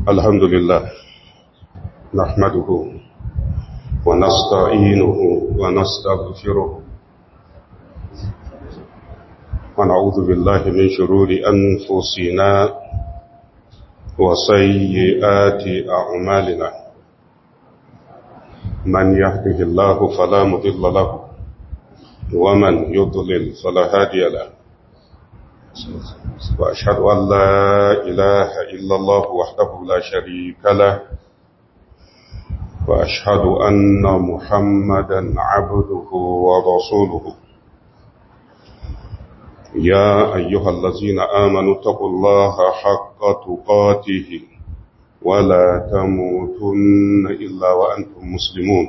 الحمد لله نحمده ونستعينه ونستغفره ونعوذ بالله من شرور أنفسنا وسيئات أعمالنا من يهده الله فلا مضل له ومن يضلل فلا هادي له وأشهد أن لا إله إلا الله وحده لا شريك له وأشهد أن محمدا عبده ورسوله يا أيها الذين آمنوا اتقوا الله حق تقاته ولا تموتن إلا وأنتم مسلمون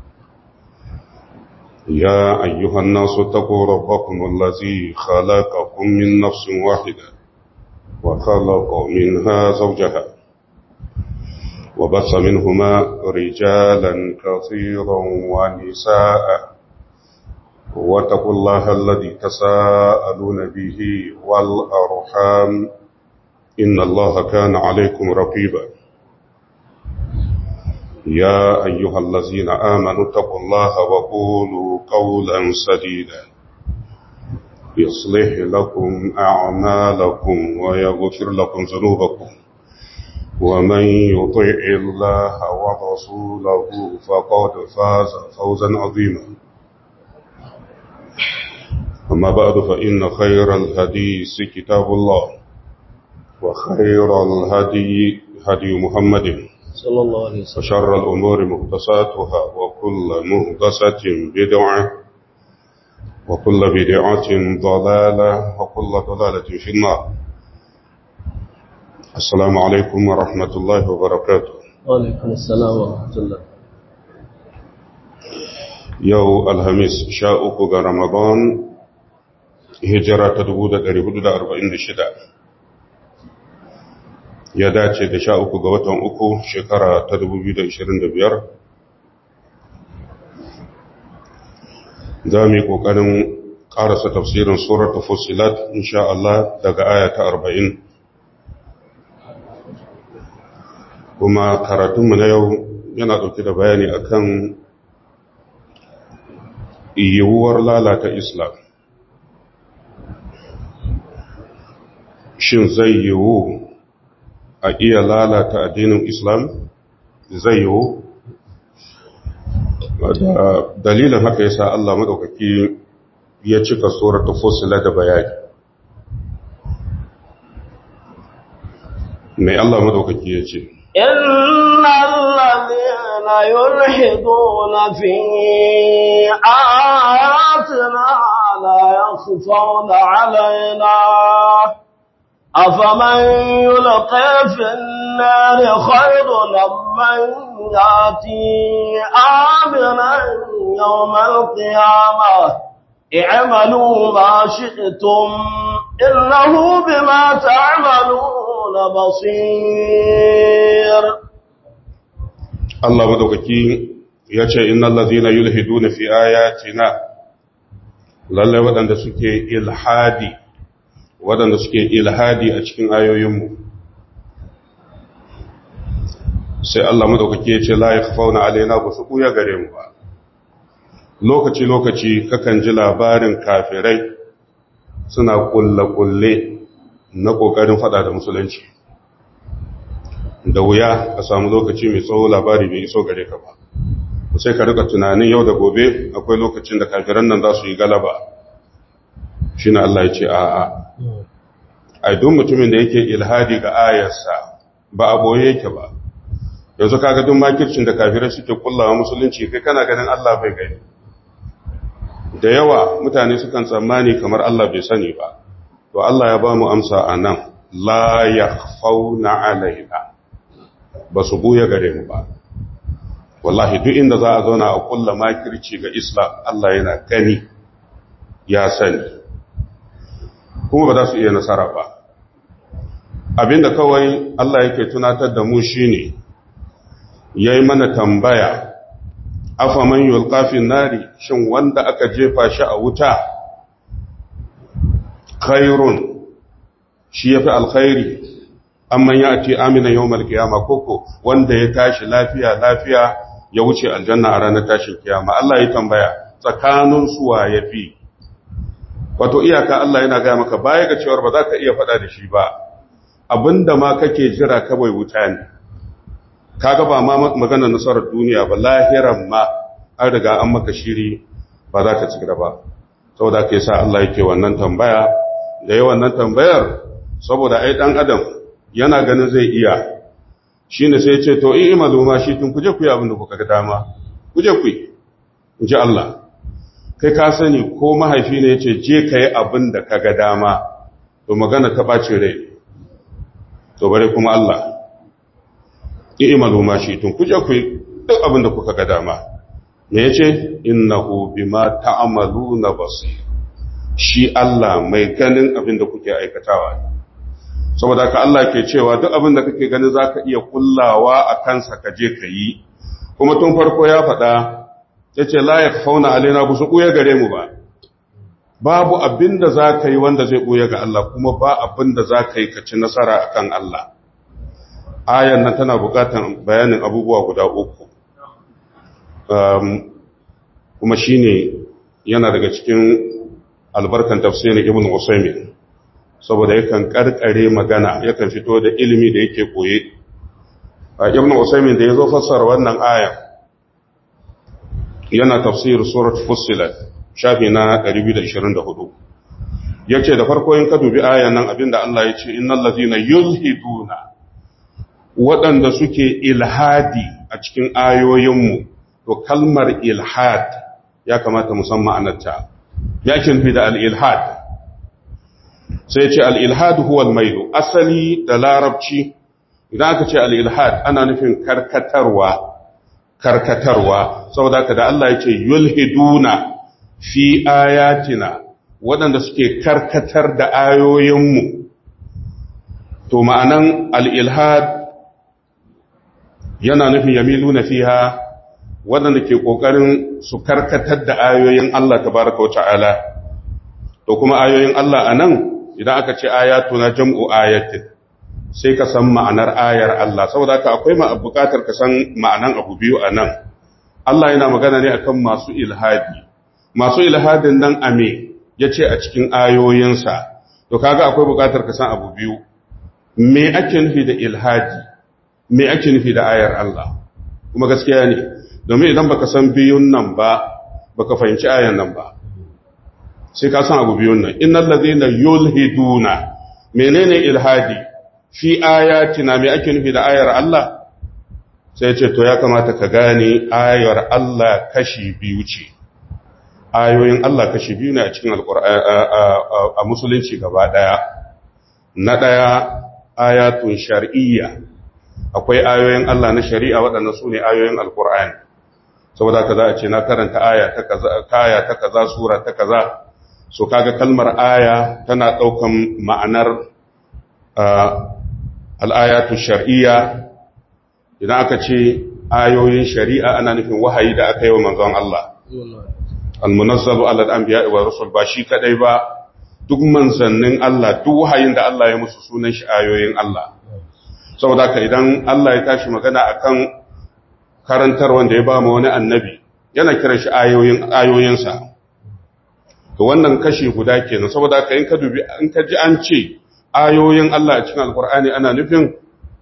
يا أيها الناس اتقوا ربكم الذي خلقكم من نفس واحدة وخلق منها زوجها وبث منهما رجالا كثيرا ونساء واتقوا الله الذي تساءلون به والأرحام إن الله كان عليكم رقيبا يا أيها الذين آمنوا اتقوا الله وقولوا قولا سديدا يصلح لكم أعمالكم ويغفر لكم ذنوبكم ومن يطع الله ورسوله فقد فاز فوزا عظيما أما بعد فإن خير الحديث كتاب الله وخير الهدي هدي محمد صلى الله عليه وسلم وشر الأمور مهدساتها وكل مهدسة بدعة وكل بدعة ضلالة وكل ضلالة في النار السلام عليكم ورحمة الله وبركاته وعليكم السلام ورحمة الله يو الهميس شاءك رمضان هجرة تدبود قريب دا أربعين شدا ya dace da sha uku ga watan uku shekara ta 2025 za mu yi ƙoƙarin ƙarasa tafsirin surar fusilat insha Allah daga aya ta 40 kuma karatunmu na yau yana ɗauke da bayani akan yiwuwar lalata islam shin zai yiwu a iya lalata addinin islam zai yiwu dalilin haka yasa Allah madaukaki ya cika suratul fusila da bayani mai Allah madaukaki ya ce innal ladhina yulhiduna fi ayatina la yakhfawna alaina أفمن يلقى في النار خير من ياتي آمنا يوم القيامة اعملوا ما شئتم إنه بما تعملون بصير الله مدوكي yace innal ladhina yulhiduna fi ayatina lalle wadanda suke ilhadi waɗanda suke ilhadi a cikin ayoyinmu sai Allah madaukake ce la yakhfauna alaina ba su kuya gare mu ba lokaci lokaci kakan ji labarin kafirai suna kulle kulle na kokarin fada da musulunci da wuya a samu lokaci mai tsawo labari bai iso gare ka ba sai ka rika tunanin yau da gobe akwai lokacin da kafiran nan za su yi galaba shine Allah ya ce a'a ai duk mutumin da yake ilhadi ga ayarsa ba a boye yake ba yanzu kaga duk makircin da kafirai suke kullawa musulunci kai kana ganin Allah bai gani da yawa mutane sukan tsammani kamar Allah bai sani ba to Allah ya ba mu amsa anan la yakhfauna alaina ba su buya gare mu ba wallahi duk inda za a zauna a kulla makirci ga Islam Allah yana gani ya sani kuma ba za su iya nasara ba abinda kawai Allah yake tunatar da mu shine yayi mana tambaya afa man yulqafin nari shin wanda aka jefa shi a wuta khairun shi yafi alkhairi amman ya ce amina yawmal qiyama koko wanda ya tashi lafiya lafiya ya wuce aljanna a ranar tashin kiyama Allah ya tambaya tsakanin suwa yafi wato iyaka Allah yana ga maka baya ga cewa ba za ka iya faɗa da shi ba abinda ma kake jira kawai wuta ne kaga ba ma magana nasarar duniya ba lahiran ma an riga an maka shiri ba za ta cigaba ba saboda ke sa Allah yake wannan tambaya da yi wannan tambayar saboda ai dan adam yana ganin zai iya shine sai ce to in imalu ma shi tun kuje ku yi abin da kuka ga dama kuje ku yi in ji Allah kai ka sani ko mahaifi ne yace je ka yi abin da ka ga dama to magana ta ɓace rai to bare kuma Allah i'malu ma shi'tum kuje ku duk abin da kuka ga dama me yace innahu bima ta'maluna basir shi Allah mai ganin abin da kuke aikatawa saboda ka Allah ke cewa duk abin da kake ganin zaka iya kullawa a kansa ka je ka yi kuma tun farko ya faɗa yace la yakhfauna alaina bu su kuya gare mu ba babu abin da za ka yi wanda zai ɓoye ga Allah kuma ba abin da za ka yi ka ci nasara a kan Allah. Ayan nan tana buƙatar bayanin abubuwa guda uku. kuma shi ne yana daga cikin albarkan tafsirin Ibn Usaimin, saboda yakan ƙarƙare magana yakan fito da ilimi da yake ɓoye. Ibn Usaimin da ya zo fassara wannan ayan yana tafsir surat Fussilat. shafi na 224 ya ce da farko yin ka dubi ayan nan abinda Allah ya ce innan lazina yulhiduna waɗanda suke ilhadi a cikin ayoyinmu to kalmar ilhad ya kamata musamman anarta ya fi da al'ilhad sai ce al'ilhad huwa mailu asali da larabci idan aka ce al'ilhad ana nufin karkatarwa karkatarwa saboda ka da Allah ya ce yulhiduna fi ayatina waɗanda suke karkatar da ayoyinmu to ma'anan al'ilhad yana nufin yamilu na fiha waɗanda ke ƙoƙarin su karkatar da ayoyin Allah ta baraka wata'ala to kuma ayoyin Allah a nan idan aka ce ayatu na jam'u ayatin sai ka san ma'anar ayar Allah saboda haka akwai ma buƙatar ka san ma'anan abu biyu a nan Allah yana magana ne akan masu ilhadi masu ilhadin nan a me ya ce a cikin ayoyinsa to kaga akwai bukatar ka san abu biyu me ake nufi da ilhadi me ake nufi da ayar Allah kuma gaskiya ne domin idan baka san biyun nan ba baka fahimci ayan nan ba sai ka san abu biyun nan innal ladina yulhiduna menene ilhadi fi ayatina me ake nufi da ayar Allah sai ce to ya kamata ka gane ayar Allah kashi biyu ce ayoyin Allah kashi biyu ne a cikin a musulunci gaba ɗaya na ɗaya ayatun shar'iyya akwai ayoyin Allah na shari'a waɗanda su ne ayoyin alkur'ani saboda ka za a ce na karanta aya ta kaza kaya ta kaza sura ta kaza so kaga kalmar aya tana ɗaukan ma'anar al'ayatu shar'iyya idan aka ce ayoyin shari'a ana nufin wahayi da aka yi wa manzon Allah almunazzalu ala al-anbiya wa rusul ba shi kadai ba duk manzannin Allah duk wahayin da Allah ya musu sunan shi ayoyin Allah saboda ka idan Allah ya tashi magana akan karantar wanda ya ba mu wani annabi yana kiran shi ayoyin ayoyinsa to wannan kashi guda kenan saboda ka in ka dubi in ka ji an ce ayoyin Allah a cikin alkur'ani ana nufin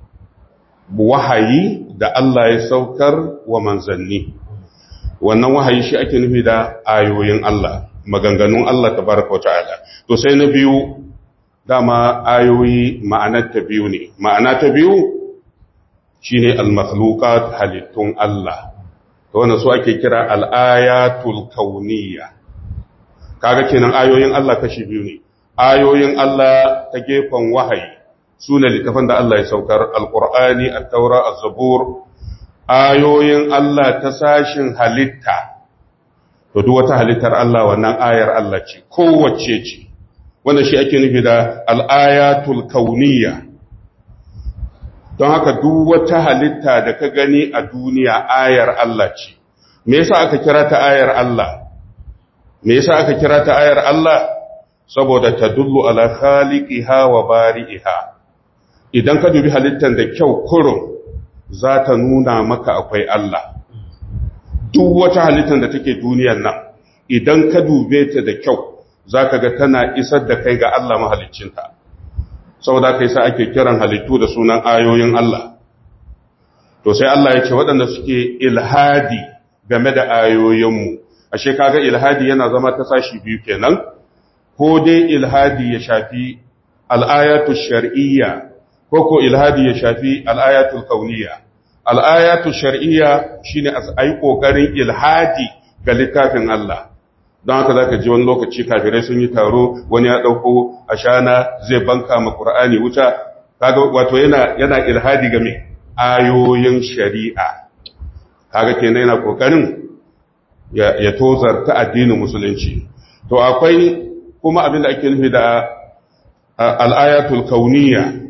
wahayi da Allah ya saukar wa manzanni wannan wahayi shi ake nufi da ayoyin Allah maganganun Allah tabaraka wa ta'ala to sai na biyu dama ayoyi ma'anar ta biyu ne ma'ana ta biyu shine al-makhluqat halittun Allah to wannan su ake kira al-ayatul kauniyya kaga kenan ayoyin Allah kashi biyu ne ayoyin Allah ta gefen wahayi sune littafan da Allah ya saukar al-Qur'ani at-Taura az-Zabur ayoyin Allah ta sashin halitta to duk wata halittar Allah wannan ayar Allah ce kowace ce wannan shi ake nufi da al-ayatul kauniyya don haka duk wata halitta da ka gani a duniya ayar Allah ce me yasa aka kira ta ayar Allah me yasa aka kira ta ayar Allah saboda tadullu ala khaliqiha wa bari'iha idan ka dubi halittar da kyau kurum za ta nuna maka akwai Allah duk wata halittar da take duniyar nan idan ka dube ta da kyau za ka ga tana isar da kai ga Allah mahaliccinta saboda kai sa ake kiran halittu da sunan ayoyin Allah to sai Allah ya ce waɗanda suke ilhadi game da ayoyinmu ashe kaga ilhadi yana zama ta sashi biyu kenan ko dai ilhadi ya shafi al'ayatu shar'iyya ko ko ilhadi ya shafi al'ayatu kauniyya al'ayatu shar'iyya shine a yi kokarin ilhadi ga littafin Allah don haka zaka ji wani lokaci kafirai sun yi taro wani ya dauko ashana zai banka ma Qur'ani wuta kaga wato yana yana ilhadi ga me ayoyin shari'a kaga kenan yana kokarin ya, ya tozarta addinin musulunci to akwai kuma abin da ake nufi da al'ayatul kauniyya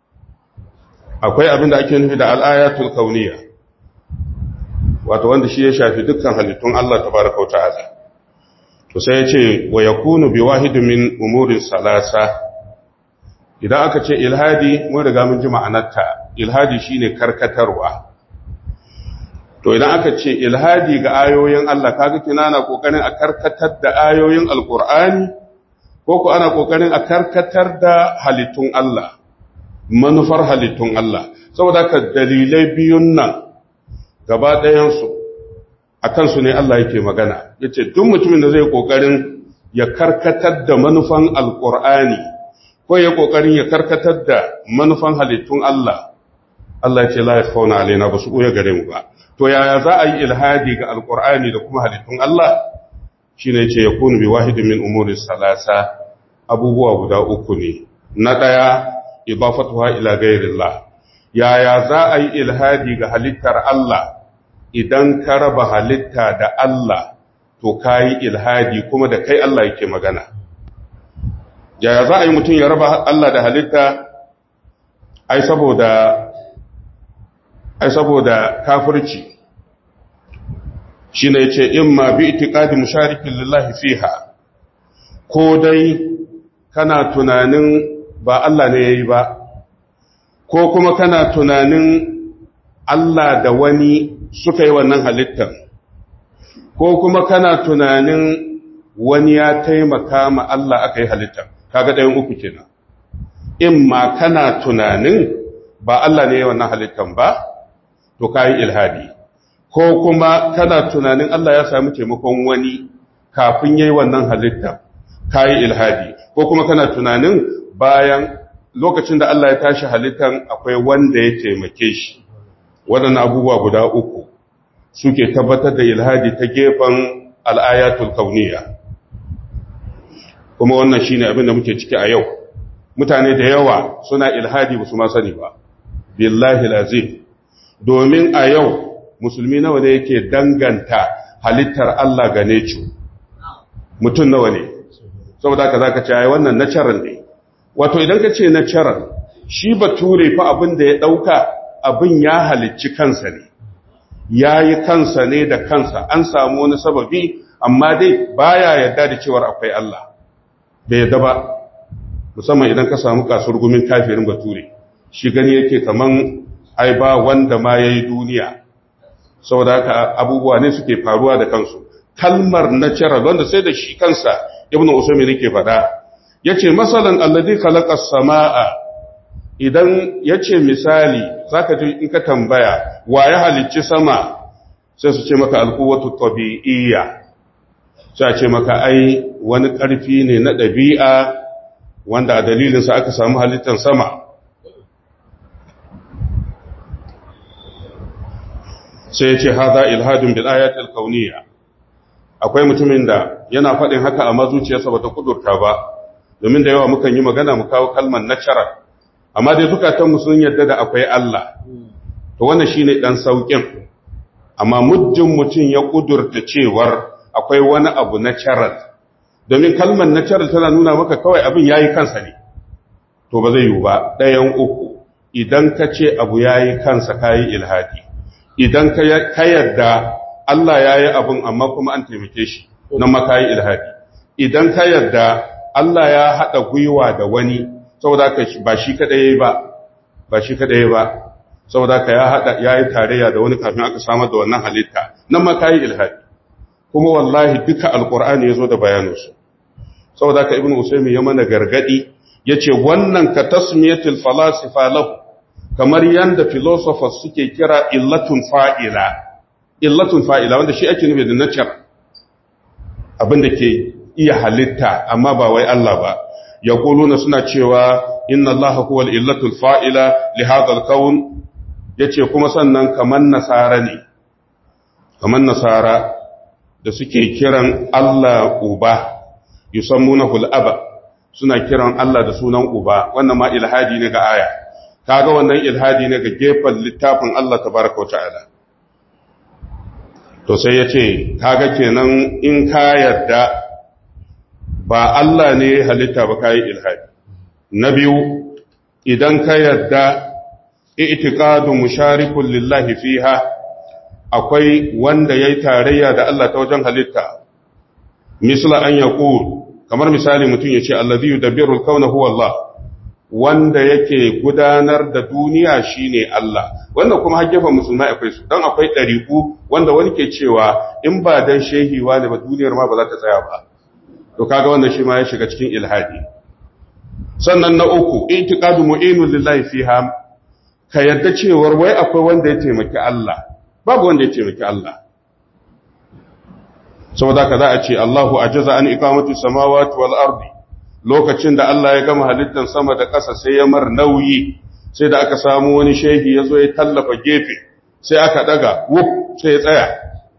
akwai abin da ake nufi da al'ayatul kauniyya wato wanda shi ya shafi dukkan halittun Allah tabaraka wa ta'ala to sai ya ce wa yakunu bi wahidin min umurin salasa idan aka ce ilhadi mun riga mun ji ma'anarta ilhadi shine karkatarwa to idan aka ce ilhadi ga ayoyin Allah kaga kina na kokarin a karkatar da ayoyin alqur'ani ko ko ana kokarin a karkatar da halittun Allah manufar halittun Allah saboda ka dalilai biyun nan gaba ɗayan su akan su ne Allah yake magana yace duk mutumin da zai kokarin ya karkatar da manufan alqur'ani ko ya kokarin ya karkatar da manufan halittun Allah Allah ya ce la yakhawna alaina ba su koya gare mu ba to yaya za a yi ilhadi ga alqur'ani da kuma halittun Allah shine yace yakunu bi wahidin min umuri salasa abubuwa guda uku ne na daya idafatuha ila ghairillah yaya za a yi ilhadi ga halittar Allah idan ka raba halitta da Allah to kai ilhadi kuma da kai Allah yake magana yaya za a yi mutum ya raba Allah da halitta ai saboda ai saboda kafirci shi ne ce in ma bi itikadi musharikin lillahi fiha ko dai kana tunanin ba Allah ne ya yi ba ko kuma kana tunanin Allah da wani suka yi wannan halittar ko kuma kana tunanin wani ya taimaka ma Allah aka yi halittar kaga ɗayan uku kenan in ma kana tunanin ba Allah ne ya wannan halittar ba to kayi ilhadi ko kuma kana tunanin Allah ya sami taimakon wani kafin yayi wannan halitta kayi ilhadi ko kuma kana tunanin bayan lokacin da Allah ya tashi halittan akwai wanda ya taimake shi waɗannan abubuwa guda uku suke tabbatar da ilhadi ta gefen al'ayatul kauniya kuma wannan shine abin da muke ciki a yau mutane da yawa suna ilhadi ba su ma sani ba billahi lazim domin a yau musulmi nawa ne yake danganta halittar Allah ga necu mutum nawa ne saboda ka zaka ce ai wannan natural ne wato idan ka ce natural shi bature fa abin da ya dauka abin ya halicci kansa ne yayi kansa ne da kansa an samu wani sababi amma dai baya yarda da cewar akwai Allah bai yarda ba musamman idan ka samu kasurgumin kafirin bature shi gani yake kaman ai ba wanda ma yayi duniya saboda haka abubuwa ne suke faruwa da kansu kalmar natural wanda sai da shi kansa ibnu usaymin yake faɗa yace masalan alladhi khalaqa as-samaa idan yace misali zaka ji in ka tambaya wa ya halicci sama sai su ce maka alquwwatu tabi'iyya sai a ce maka ai wani ƙarfi ne na ɗabi'a wanda a dalilinsa aka samu halittar sama sai ya ce haza ilhadun bil ayatul kauniyya akwai mutumin da yana faɗin haka a mazuciyarsa bata kudurta ba domin da yawa mukan yi magana mu kawo kalmar natural amma dai zukatan mu sun yarda da akwai Allah to wannan shine dan saukin amma muddin mutum ya kudurta cewar akwai wani abu natural domin kalmar natural tana nuna maka kawai abin yayi kansa ne to ba zai yiwu ba ɗayan uku idan ka ce abu yayi kansa kayi ilhadi idan ka yarda Allah ya yi abin amma kuma an taimake shi nan maka yi ilhadi idan ka yarda Allah ya haɗa gwiwa da wani saboda ka ba shi kaɗai ya yi ba ba shi kadai ba saboda ka ya hada yayi tarayya da wani kafin aka samar da wannan halitta nan ma kai ilhadi kuma wallahi duka alqur'ani yazo da bayaninsu saboda ka ibnu usaymi ya mana gargadi yace wannan ka tasmiyatul falasifa lahu kamar yanda philosophers suke kira illatun fa'ila illatun fa'ila wanda shi ake nufi da nature abinda ke iya halitta amma ba wai Allah ba yaquluna suna cewa inna allaha huwal illatul fa'ila li hadha al-kawn yace kuma sannan kaman nasara ne kaman nasara da suke kiran Allah uba yusammunahu al-aba suna kiran Allah da sunan uba wannan ma ilhadi ne ga aya kaga wannan ilhadi ne ga gefen littafin Allah tabaraka wata'ala to sai yace kaga kenan in ka yarda ba Allah ne halitta ba kai ilhadi na biyu idan ka yarda i'tiqadu musharikun lillahi fiha akwai wanda yayi tarayya da Allah ta wajen halitta misla an yaqul kamar misali mutum yace allazi yudabbiru al-kauna huwa Allah wanda yake gudanar da duniya shine Allah wanda kuma hajjafa musulmai akwai su dan akwai dariku wanda wani ke cewa in ba dan shehi wani ba duniyar ma ba za ta tsaya ba to kaga wannan shi ma ya shiga cikin ilhadi sannan na uku itiqadu mu'inun lillahi fiha ka yadda cewar wai akwai wanda ya taimaki Allah babu wanda ya taimaki Allah saboda ka za a ce Allahu ajaza an iqamati samawati wal ardi lokacin da Allah ya gama halittar sama da ƙasa sai ya mar nauyi sai da aka samu wani shehi ya zo ya tallafa gefe sai aka daga wuf sai ya tsaya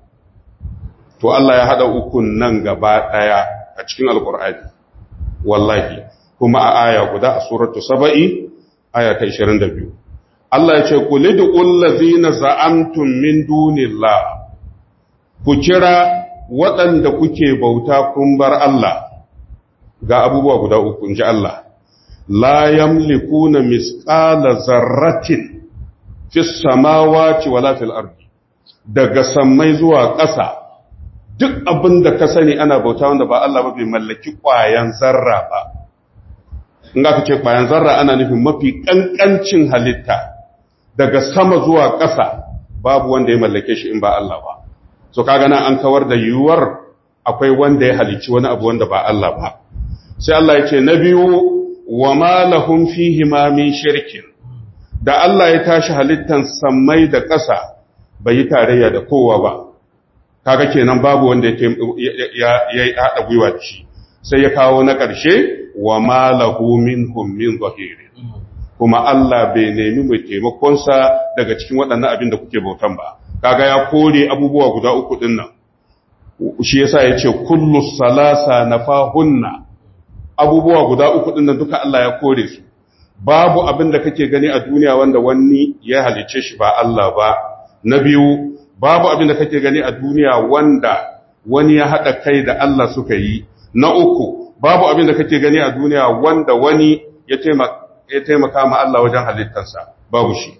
to Allah ya hada ukun nan gaba daya a cikin alqur'ani wallahi kuma a aya guda a suratu saba'i aya ta 22 Allah ya ce qulidu allazina za'amtum min dunillah ku kira waɗanda kuke bauta kun bar Allah ga abubuwa guda uku inji Allah la yamlikuna misqala zarratin fis samawati wala fil ardi daga sammai zuwa ƙasa duk abin da ka sani ana bauta wanda ba Allah ba bai mallaki ƙwayan zarra ba in aka ce ƙwayan zarra ana nufin mafi ƙanƙancin halitta daga sama zuwa ƙasa babu wanda ya mallake shi in ba Allah ba so kaga nan an kawar da yiwuwar akwai wanda ya halicci wani abu wanda ba Allah ba sai Allah ya ce na biyu wa ma lahum fihi ma min shirkin da Allah ya tashi halittan sammai da ƙasa bai yi tarayya da kowa ba kaga kenan babu wanda ya yi haɗa gwiwa da shi sai ya kawo na ƙarshe wa ma lahu minhum min zahiri kuma Allah bai nemi mai taimakonsa daga cikin waɗannan abin da kuke bautan ba kaga ya kore abubuwa guda uku din nan shi yasa ya ce kullu salasa nafahunna abubuwa guda uku din nan duka Allah ya kore su babu abin da kake gani a duniya wanda wani ya halice shi ba Allah ba na biyu babu abin da kake gani a duniya wanda wani ya haɗa kai da Allah suka yi na uku babu abin da kake gani a duniya wanda wani ya taimaka ma Allah wajen halittarsa babu shi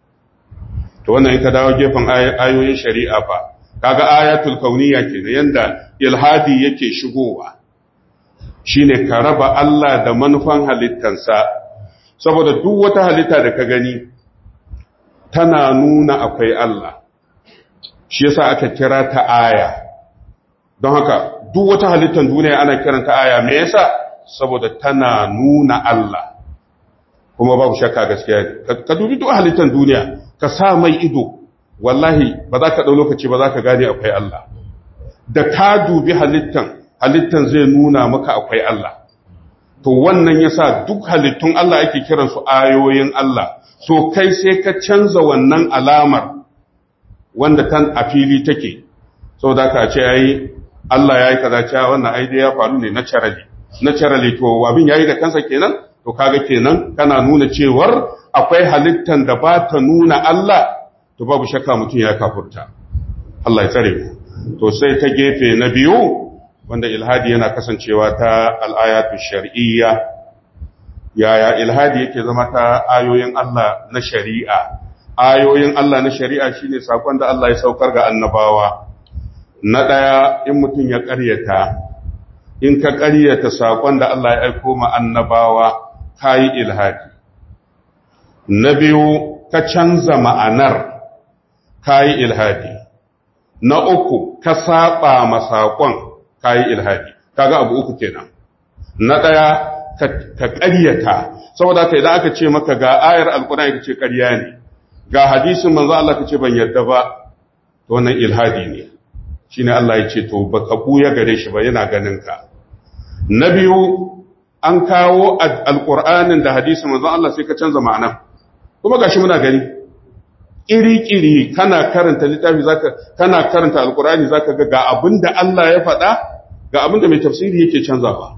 to wannan in ka dawo gefen ayoyin shari'a fa kaga ayatul kauniyya kenan yanda ilhadi yake shigowa shine ka raba Allah da manufan halittarsa saboda duk wata halitta da ka gani tana nuna akwai Allah shi yasa aka kira ta aya don haka duk wata halittar duniya ana kiranta aya me yasa saboda tana nuna Allah kuma babu shakka gaskiya ka dubi duk halittar duniya ka sa mai ido wallahi ba za ka ɗau lokaci ba za ka gane akwai Allah da ka dubi halittan halittan zai nuna maka akwai Allah to wannan yasa duk halittun Allah ake kiransu ayoyin Allah so kai sai ka canza wannan alamar wanda tan a fili take saboda ka ce yayi Allah yayi kaza cewa wannan ai dai ya faru ne naturally naturally to abin yayi da kansa kenan to kaga kenan kana nuna cewar akwai halittan da ba ta nuna Allah to babu shakka mutum ya kafurta Allah ya tsare mu to sai ta gefe na biyu wanda ilhadi yana kasancewa ta al'ayatu shar'iyya yaya ilhadi yake zama ta ayoyin Allah na shari'a ayoyin Allah na shari'a shine sakon da Allah ya saukar ga annabawa na daya in mutum ya ƙaryata in ka ƙaryata sakon da Allah ya aiko ma annabawa kayi ilhadi na biyu ka canza ma'anar kayi ilhadi na uku ka saba masakon kayi ilhadi kaga abu uku kenan na daya ka ƙaryata saboda ka idan aka ce maka ga ayar alkur'ani ka ce ƙarya ne ga hadisin manzo Allah ka ce ban yarda ba to wannan ilhadi ne shine Allah ya ce to baka buya gare shi ba yana ganin ka na biyu an kawo alkur'anin da hadisin manzo Allah sai ka canza ma'ana kuma gashi muna gani iri-iri kana karanta littafi zaka kana karanta alkur'ani zaka ga ga abinda Allah ya faɗa ga abinda mai tafsiri yake canzawa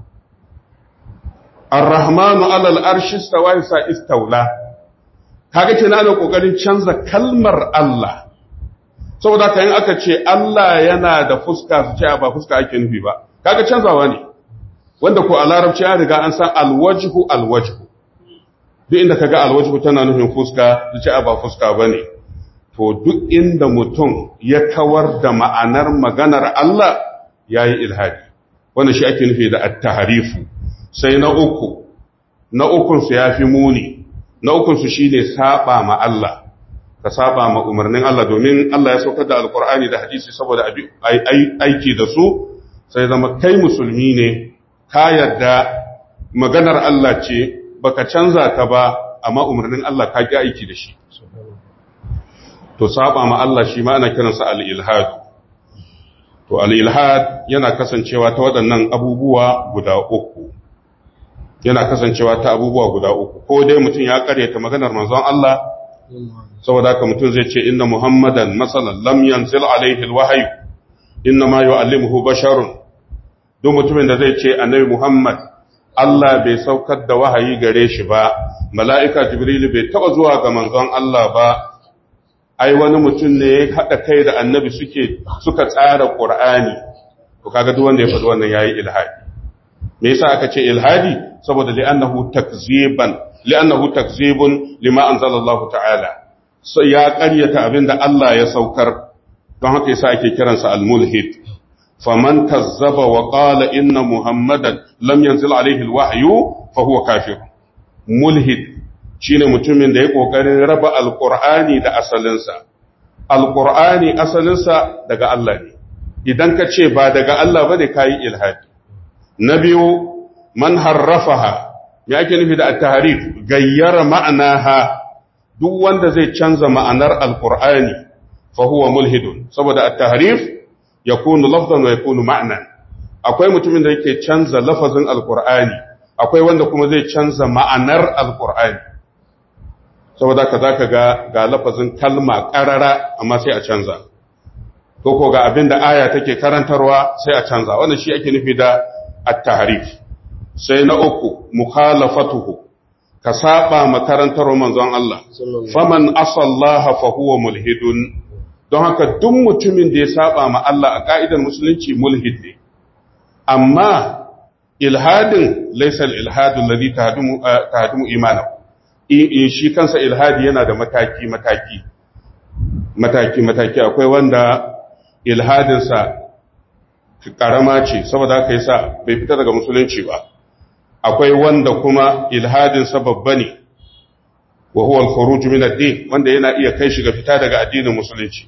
Ar-Rahmanu alal arshi stawa sa istawla kaga kenan ana kokarin canza kalmar Allah saboda kayan aka ce Allah yana da fuska su ce ba fuska ake nufi ba kaga canzawa ne wanda ko a larabci ya riga an san alwajhu alwajhu duk inda kaga alwajhu tana nufin fuska su ce ba fuska bane to duk inda mutum ya kawar da ma'anar maganar Allah yayi ilhadi wannan shi ake nufi da at-tahrifu sai na uku na ukunsu ya fi muni na ukunsu shi ne saba ma Allah ka saba ma umarnin Allah domin Allah ya saukar da alkur'ani da hadisi saboda aiki da su sai zama kai musulmi ne ka yarda maganar Allah ce baka canza ta ba amma umarnin Allah ka ki aiki da shi to saba ma Allah shi ma ana kiransa al-ilhad to al-ilhad yana kasancewa ta waɗannan abubuwa guda uku yana kasancewa ta abubuwa guda uku ko dai mutum ya karyata maganar manzon Allah saboda haka mutum zai ce inna muhammadan masalan lam yanzil alaihi alwahyi inna ma yu'allimuhu basharun duk mutumin da zai ce annabi muhammad Allah bai saukar da wahayi gare shi ba mala'ika jibril bai taba zuwa ga manzon Allah ba ai wani mutum ne ya haɗa kai da annabi suke suka tsara qur'ani to kaga duk wanda ya faɗi wannan yayi ilhadi me yasa aka ce ilhadi saboda li'annahu takziban li'annahu takzibun lima anzalallahu ta'ala sai ya ƙaryata abinda Allah ya saukar don haka yasa ake kiransa al-mulhid faman kazzaba wa qala inna muhammadan lam yanzil alayhi al-wahyu fa huwa kafir mulhid shine mutumin da ya kokarin raba al-qur'ani da asalinsa al-qur'ani asalinsa daga Allah ne idan ka ce ba daga Allah bane kai ilhadi na biyu man harrafaha me ake nufi da at-tahrif gayyara ma'anaha duk wanda zai canza ma'anar alqur'ani fa huwa mulhidun saboda at-tahrif yakunu lafzan wa yakunu ma'nan akwai mutumin da yake canza lafazin alqur'ani akwai wanda kuma zai canza ma'anar alqur'ani saboda ka zaka ga ga lafazin kalma qarara amma sai a canza ko ko ga abinda aya take karantarwa sai a canza wannan shi ake nufi da at-tahrif sai na uku mukhalafatuhu ka saba makarantar manzon Allah faman asallaha fa huwa mulhidun don haka duk mutumin da ya saba ma Allah a ka'idar musulunci mulhid ne amma ilhadin laysa al-ilhadu alladhi tahdumu tahdumu imanahu shi kansa ilhadi yana da mataki mataki mataki mataki akwai wanda ilhadinsa karama ce saboda haka yasa bai fita daga musulunci ba akwai wanda kuma ilhadinsa babba ne wa huwa al-khuruj min ad-din wanda yana iya kai shi ga fita daga addinin musulunci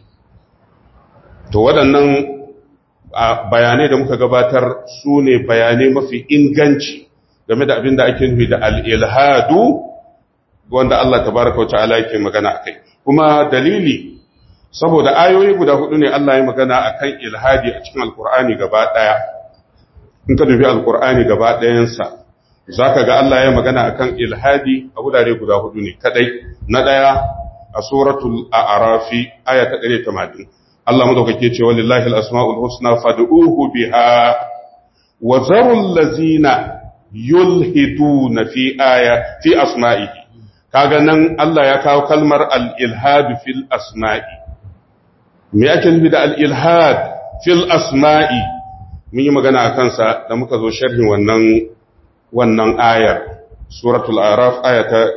to waɗannan bayanai da muka gabatar su ne bayanai mafi inganci game da abin da ake nufi da al-ilhadu wanda Allah tabaraka wa ta'ala yake magana akai kuma dalili saboda ayoyi guda hudu ne Allah ya magana akan ilhadi a cikin alkur'ani gaba daya in ka dubi alkur'ani gaba dayansa zaka ga Allah ya magana akan ilhadi a gudare guda hudu ne kadai na daya a suratul a'rafi aya ta 180 Allah madaukake ce walillahi al-asmaul husna fad'uhu biha wa zarul ladzina yulhiduna fi aya fi asma'ihi kaga nan Allah ya kawo kalmar al-ilhad fil asma'i me ake nufi da al-ilhad fil asma'i mun yi magana a kansa da muka zo sharhin wannan wannan ayar suratul araf aya ta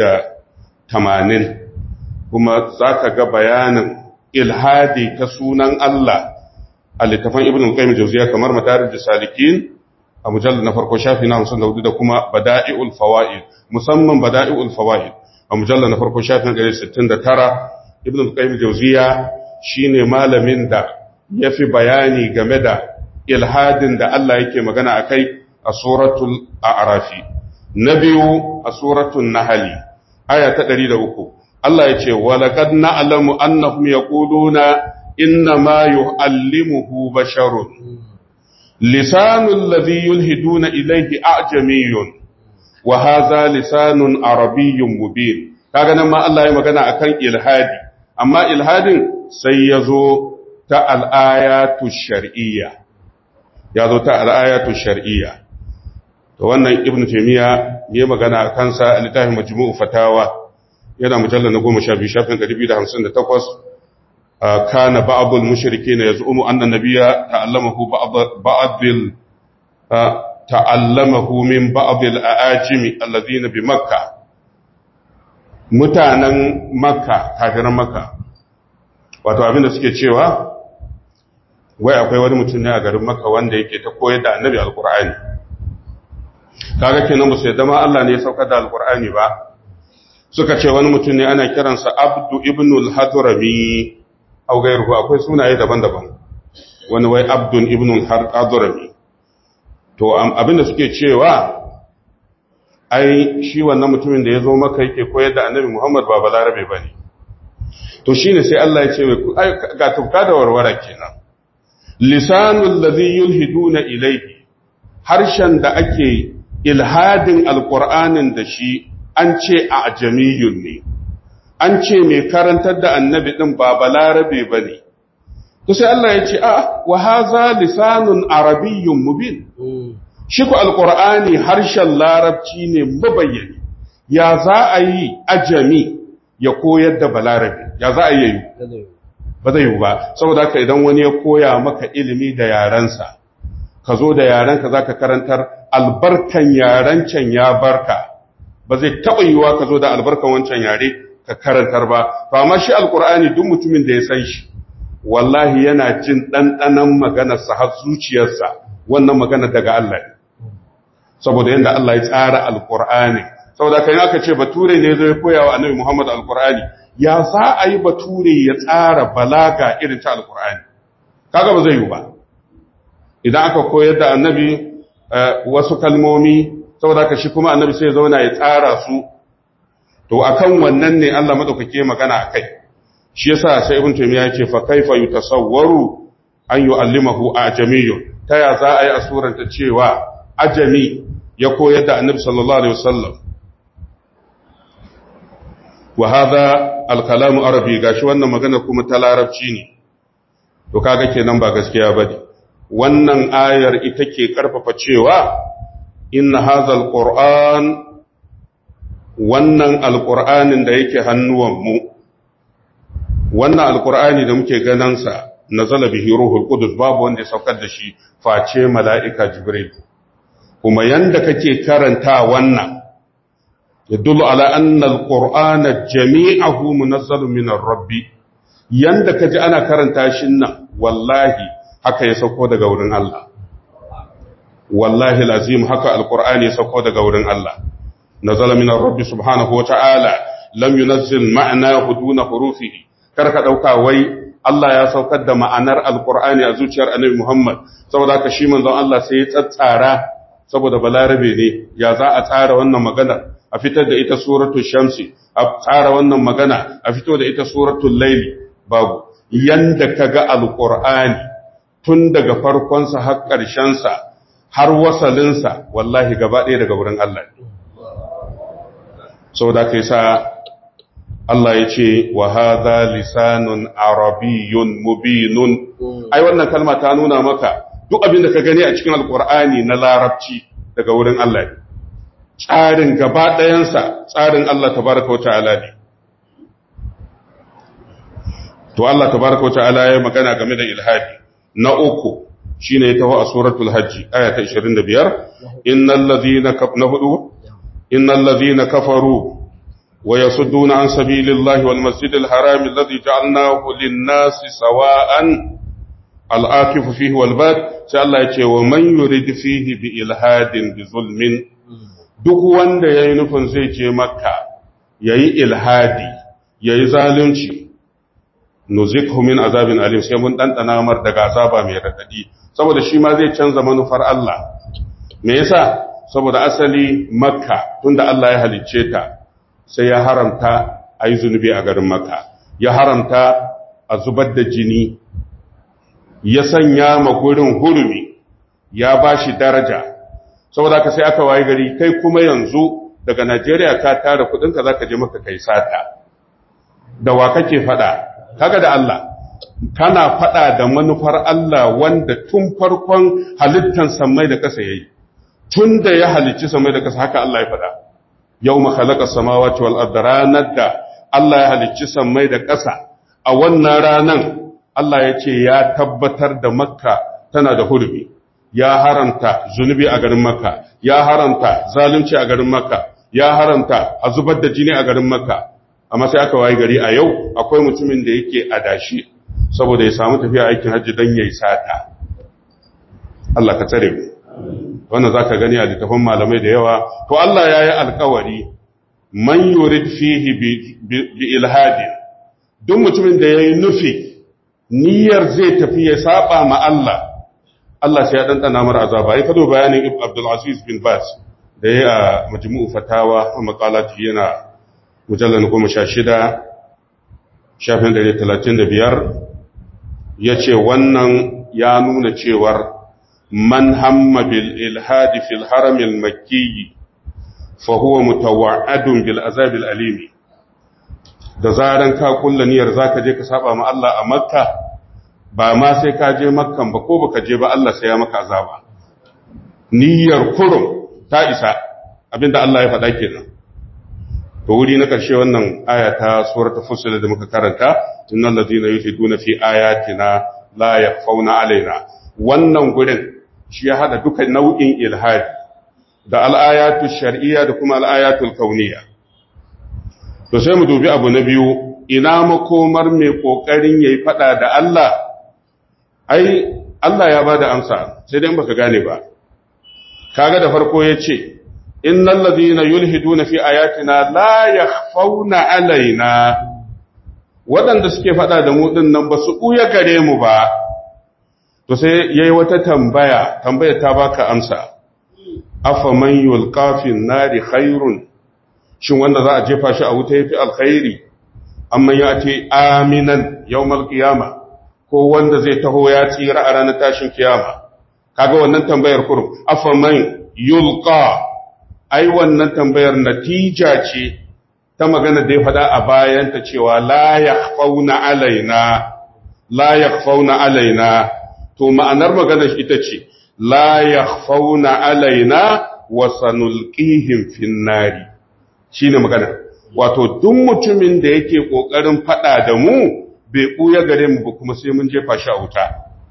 180 kuma zaka ga bayanin ilhadi ta sunan Allah a littafin ibn al-qayyim jawziya kamar madarij salikin a mujallad na farko shafi na 54 da kuma bada'iul fawaid musamman bada'iul fawaid a mujalla na farko shafin 169 ibn al-qayyim jawziya shine malamin da yafi bayani game da ilhadin da Allah yake magana akai a suratul a'rafi na biyu a suratul nahl aya ta 103 Allah ya ce wa laqad na'lamu annahum yaquluna inna ma yu'allimuhu basharun lisanul ladhi yulhiduna ilayhi a'jamiyyun wa hadha lisanun arabiyyun mubin kaga nan ma Allah ya magana akan ilhadi amma ilhadin sai yazo ta al-ayatu shar'iyya yazo ta al-ayatu shar'iyya to wannan ibnu taymiya ya magana akan sa a littafin majmu'u fatawa yana mujallal na 12 shafin 258 kana ba'd al-mushrikeen yaz'umu anna nabiyya ta'allamahu ba'd ba'd ta'allamahu min ba'd al-aajimi alladhina bi makkah mutanen makka kafiran makka wato abinda suke cewa wai akwai wani mutum ne a garin makka wanda yake ta koyar da annabi alkur'ani kaga kenan ba sai dama Allah ne ya saukar da alkur'ani ba suka ce wani mutum ne ana kiransa abdu ibnul hadrami au gairuhu akwai sunaye daban-daban wani wai abdun ibnul hadrami to abinda suke cewa ai shi wannan mutumin da ya zo maka yake koyar da annabi Muhammad ba balarabe ba ne to shi ne sai Allah ya ce ga tufka da warwara kenan lisanul ladhi yulhiduna ilayhi harshen da ake ilhadin alqur'anin da shi an ce a ajamiyun ne an ce mai karantar da annabi din ba balarabe bane to sai Allah ya ce a wa hadha lisanun arabiyyun mubin shi ku alƙur'ani harshen larabci ne mabayyani ya za a yi ajami ya koyar da balarabe ya za a yi ba zai yi ba saboda haka idan wani ya koya maka ilimi da yarensa ka zo da yarenka za ka karantar albarkan yaren can ya barka ba zai taɓa yiwuwa ka zo da albarkan wancan yare ka karantar ba ba ma shi alƙur'ani duk mutumin da ya san shi wallahi yana jin ɗanɗanon maganarsa har zuciyarsa wannan magana daga Allah ne saboda yadda Allah ya tsara alkur'ani saboda kan aka ce bature ne zai koya wa annabi Muhammad alkur'ani ya za a yi bature ya tsara balaga irin ta alkur'ani kaga ba zai yi ba idan aka koyar da annabi wasu kalmomi saboda ka shi kuma annabi sai ya zauna ya tsara su to akan wannan ne Allah madaukake magana akai shi yasa sai ibn taymiya yake fa kaifa yutasawwaru an yu'allimahu ajamiyyun ta ya za a yi asuranta cewa ajami ya koyar da annabi sallallahu alaihi wasallam wa hadha al-kalamu arabi gashi wannan magana kuma ta larabci ne to kaga kenan ba gaskiya bane wannan ayar ita ke karfafa cewa inna hadha al-qur'an wannan al-qur'anin da yake hannuwan mu wannan al-qur'ani da muke ganin sa nazala bihi ruhul qudus babu wanda ya saukar da shi face mala'ika jibril kuma yanda kake karanta wannan yadullu ala anna alqur'ana jami'ahu munazzalun min rabbi yanda kaji ana karanta shi nan wallahi haka ya sauko daga wurin Allah wallahi lazim haka alqur'ani ya sauko daga wurin Allah nazala min rabbi subhanahu wa ta'ala lam yunazzil ma'nahu duna hurufihi karka dauka wai Allah ya saukar da ma'anar alqur'ani a zuciyar annabi Muhammad saboda haka shi manzon Allah sai ya tsatsara saboda balarabe ne ya za a tsara wannan magana a fitar da ita suratul shamsi a tsara wannan magana a fito da ita suratul laili babu yanda kaga alqur'ani tun daga farkon sa har ƙarshen sa har wasalin sa wallahi gaba ɗaya daga wurin Allah ne saboda kai sa Allah ya ce wa hadha lisanun arabiyyun mubinun ai wannan kalma ta nuna maka duk abin da ka gani a cikin alkur'ani na larabci daga wurin Allah ne tsarin gaba ɗayansa tsarin Allah tabaraka wata'ala ne to Allah tabaraka wata'ala ya magana game da ilhadi na uku shine ya taho a suratul hajji aya ta 25 innal ladhina na hudu innal ladhina kafaru wa yasudduna an sabilillahi wal masjidil harami alladhi ja'alnahu lin-nasi sawa'an al'akifu fihi walbad sai Allah ya ce wa man yurid fihi bi ilhadin bi zulmin duk wanda ya yi nufin zai je makka yayi ilhadi yayi zalunci nuzikhu min azabin alim sai mun dandana mar daga azaba mai radadi saboda shi ma zai canza manufar Allah me yasa saboda asali makka tunda Allah ya halicce ta sai ya haramta ayi zunubi a garin makka ya haramta a zubar da jini ya sanya ma gurin hurumi ya bashi daraja saboda ka sai aka waye gari kai kuma yanzu daga Najeriya ka tara kudinka zaka je maka kai sata da wa kake fada kaga da Allah kana fada da manufar Allah wanda tun farkon halittan samai da kasa yayi tun da ya halicci samai da kasa haka Allah ya fada yawma khalaqa samawati wal arda ranar da Allah ya halicci samai da kasa a wannan ranan Allah ya ce ya tabbatar da Makka tana da hurbi ya haramta zunubi a garin Makka ya haramta zalunci a garin Makka ya haramta a zubar da jini a garin Makka amma sai aka waye gari a yau akwai mutumin da yake adashi saboda ya samu tafiya aikin hajji don yayi sata Allah ka tsare mu wannan zaka gani a littafin malamai da yawa to Allah ya yi alkawari man yurid fihi bi ilhadi duk mutumin da yayi nufi niyyar zai tafi ya saba ma Allah Allah sai ya dandana mar azaba ai kado bayanin Ibn Abdul Aziz bin Bas da ya majmu'u fatawa a maqalati yana mujallar goma sha shida shafin ɗari talatin da biyar ya ce wannan ya nuna cewar man hamma bil ilhadi fil haramil makkiyi fa huwa mutawa'adun bil azabil alimi da zaran ka kulla niyyar zaka je ka saba ma Allah a makka ba ma sai ka je makkan ba ko baka je ba Allah sai ya maka azaba niyyar kurum ta isa abinda Allah ya faɗa kenan to wuri na ƙarshe wannan aya ta suratul fussilat da muka karanta innal ladina yufiduna fi ayatina la yakhfawna alaina wannan gurin shi ya hada duka nau'in ilhadi da al-ayatu shar'iyya da kuma al-ayatu kauniyya to sai mu dubi abu na biyu ina makomar mai kokarin yayi fada da Allah ai Allah ya bada amsa sai dai baka gane ba kaga da farko yace innal ladina yulhiduna fi ayatina la yakhfawna alaina wadanda suke fada da mu din nan ba su buya gare mu ba to sai yayi wata tambaya tambaya ta baka amsa afa man yulqa fi nari khairun shin wanda za a jefa shi a wuta yafi alkhairi amma ya ce aminan yawmal qiyama ko wanda zai taho ya tsira a ranar tashin kiyama kaga wannan tambayar kurum afa man yulqa ai wannan tambayar natija ce ta magana da ya faɗa a bayanta cewa la yakhfauna alaina la yakhfauna alaina to ma'anar maganar ita ce la yakhfauna alaina wa sanulqihim fin nari shine magana wato duk mutumin da yake kokarin faɗa da mu bai buya gare mu ba kuma sai mun jefa shi a wuta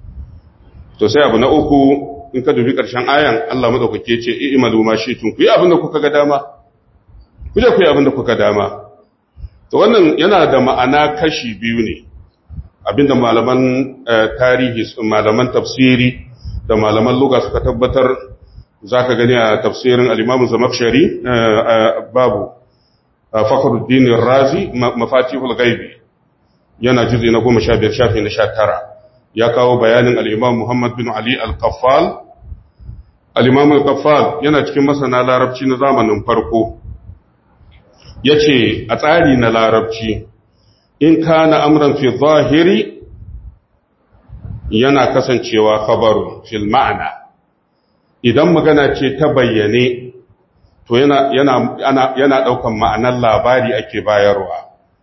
to sai abu na uku in ka dubi ƙarshen ayan Allah madaukake ce i'malu ma shi'tum ku yi abin da kuka ga dama ku je ku yi abin da kuka dama to wannan yana da ma'ana kashi biyu ne abinda malaman tarihi malaman tafsiri da malaman lugha suka tabbatar zaka gani a tafsirin al-Imam Zamakhshari babu Fakhruddin Razi mafatihul ghaibi yana juzi na 15 shafi na 19 ya kawo bayanin al'imam Muhammad bin Ali al-Qaffal. Al'imam al-Qaffal yana cikin masana larabci na zamanin farko, ya ce a tsari na larabci, in ka na amuran fi zahiri yana kasancewa kabaru fil ma'ana, idan magana ce ta bayyane, to yana ɗaukan ma'anar labari ake bayarwa.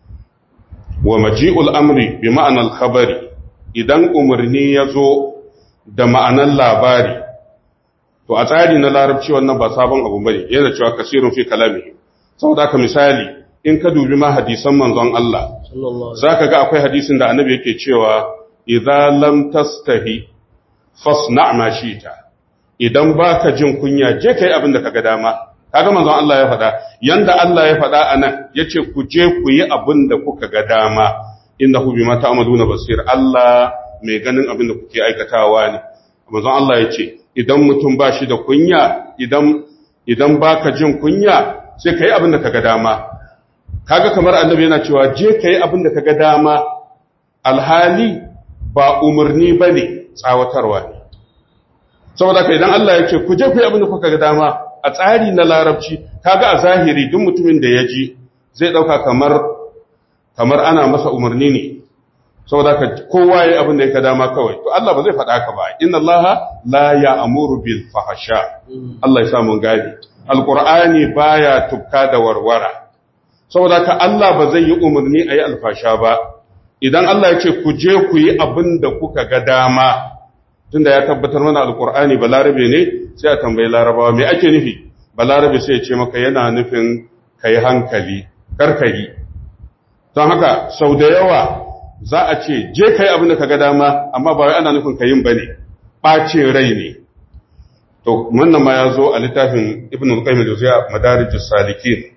Wa maji'ul amri bi ma'anar khabari. idan umarni ya zo da ma'anan labari, to a tsari na larabci wannan ba sabon abu bane yana cewa kasirun fi kalami. Saboda haka misali, in ka dubi ma hadisan manzon Allah, za ka ga akwai hadisin da annabi yake cewa, "Idza lam tastahi fasna ma shita." Idan baka jin kunya, je kai abin da kaga dama. Kaga manzon Allah ya faɗa, yanda Allah ya faɗa anan, yace ku je ku yi abin da kuka ga dama. innahu bima ta'maluna basir Allah mai ganin abin da kuke aikatawa ne manzon Allah yace idan mutum ba shi da kunya idan idan baka jin kunya sai kai abin da kaga dama kaga kamar annabi yana cewa je kai abin da kaga dama alhali ba umarni bane tsawatarwa ne saboda kai idan Allah ya ce ku je ku yi abin da kuka ga dama a tsari na larabci kaga a zahiri duk mutumin da ya ji zai dauka kamar kamar ana masa umarni ne saboda ka kowa yayi abin da yake dama kawai to Allah ba zai faɗa ka ba inna Allah la ya'muru bil fahsha Allah ya samu gadi alqur'ani baya tukka da warwara saboda ka Allah ba zai yi umarni ayi alfasha ba idan Allah ya ce ku je ku yi abin da kuka ga dama tunda ya tabbatar mana alqur'ani balarabe ne sai a tambayi larabawa me ake nufi balarabe sai ya ce maka yana nufin kai hankali karkari don haka sau da yawa za a ce je kai abin da ka ga dama amma ba wai ana nufin ka yin bane ɓacin rai ne to wannan ma ya zo a littafin ibn al-qayyim al-juzayya madarijus salikin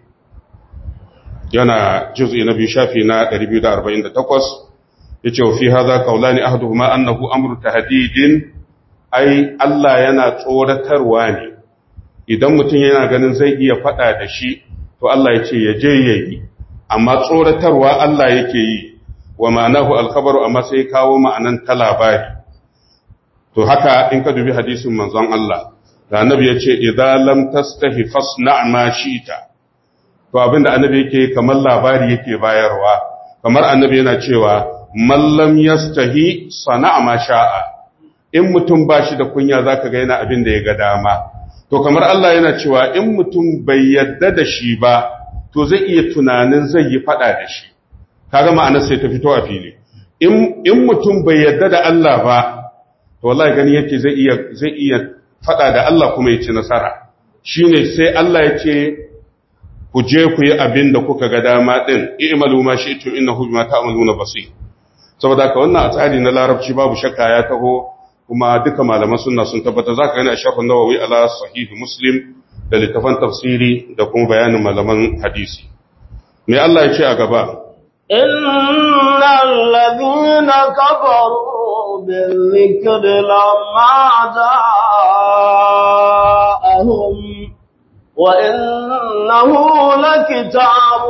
yana juz'i na biyu shafi na 248 yace wa fi hadha qawlani ahaduhuma annahu amru tahdidin ai Allah yana tsoratarwa ne idan mutum yana ganin zai iya fada da shi to Allah ya ce ya je yayi amma tsoratarwa Allah yake yi wa ma'anahu alkhabaru amma sai kawo ma'anan ta labari to haka in ka dubi hadisin manzon Allah da annabi ya ce idza lam tastahi fasna ma shi'ta to abinda annabi yake kamar labari yake bayarwa kamar annabi yana cewa man lam yastahi sana'a ma sha'a in mutum bashi da kunya zaka ga yana abin da ya ga dama to kamar Allah yana cewa in mutum bai yadda da shi ba to zai iya tunanin zai yi fada da shi kaga ma'anar sai ta fito a fili in mutum bai yadda da Allah ba to wallahi gani yake zai iya zai iya fada da Allah kuma ya ci nasara shine sai Allah ya ce ku je ku yi abin da kuka ga dama din i'malu ma shi'tum innahu bima ta'maluna basir saboda ka wannan a tsari na larabci babu shakka ya taho kuma duka malaman sunna sun tabbata zaka gani a shafin nawawi ala sahih muslim da littafan tafsiri da kuma bayanin malaman hadisi me Allah ya ce a gaba إن الذين كفروا بالذكر لما جاءهم وإنه لكتاب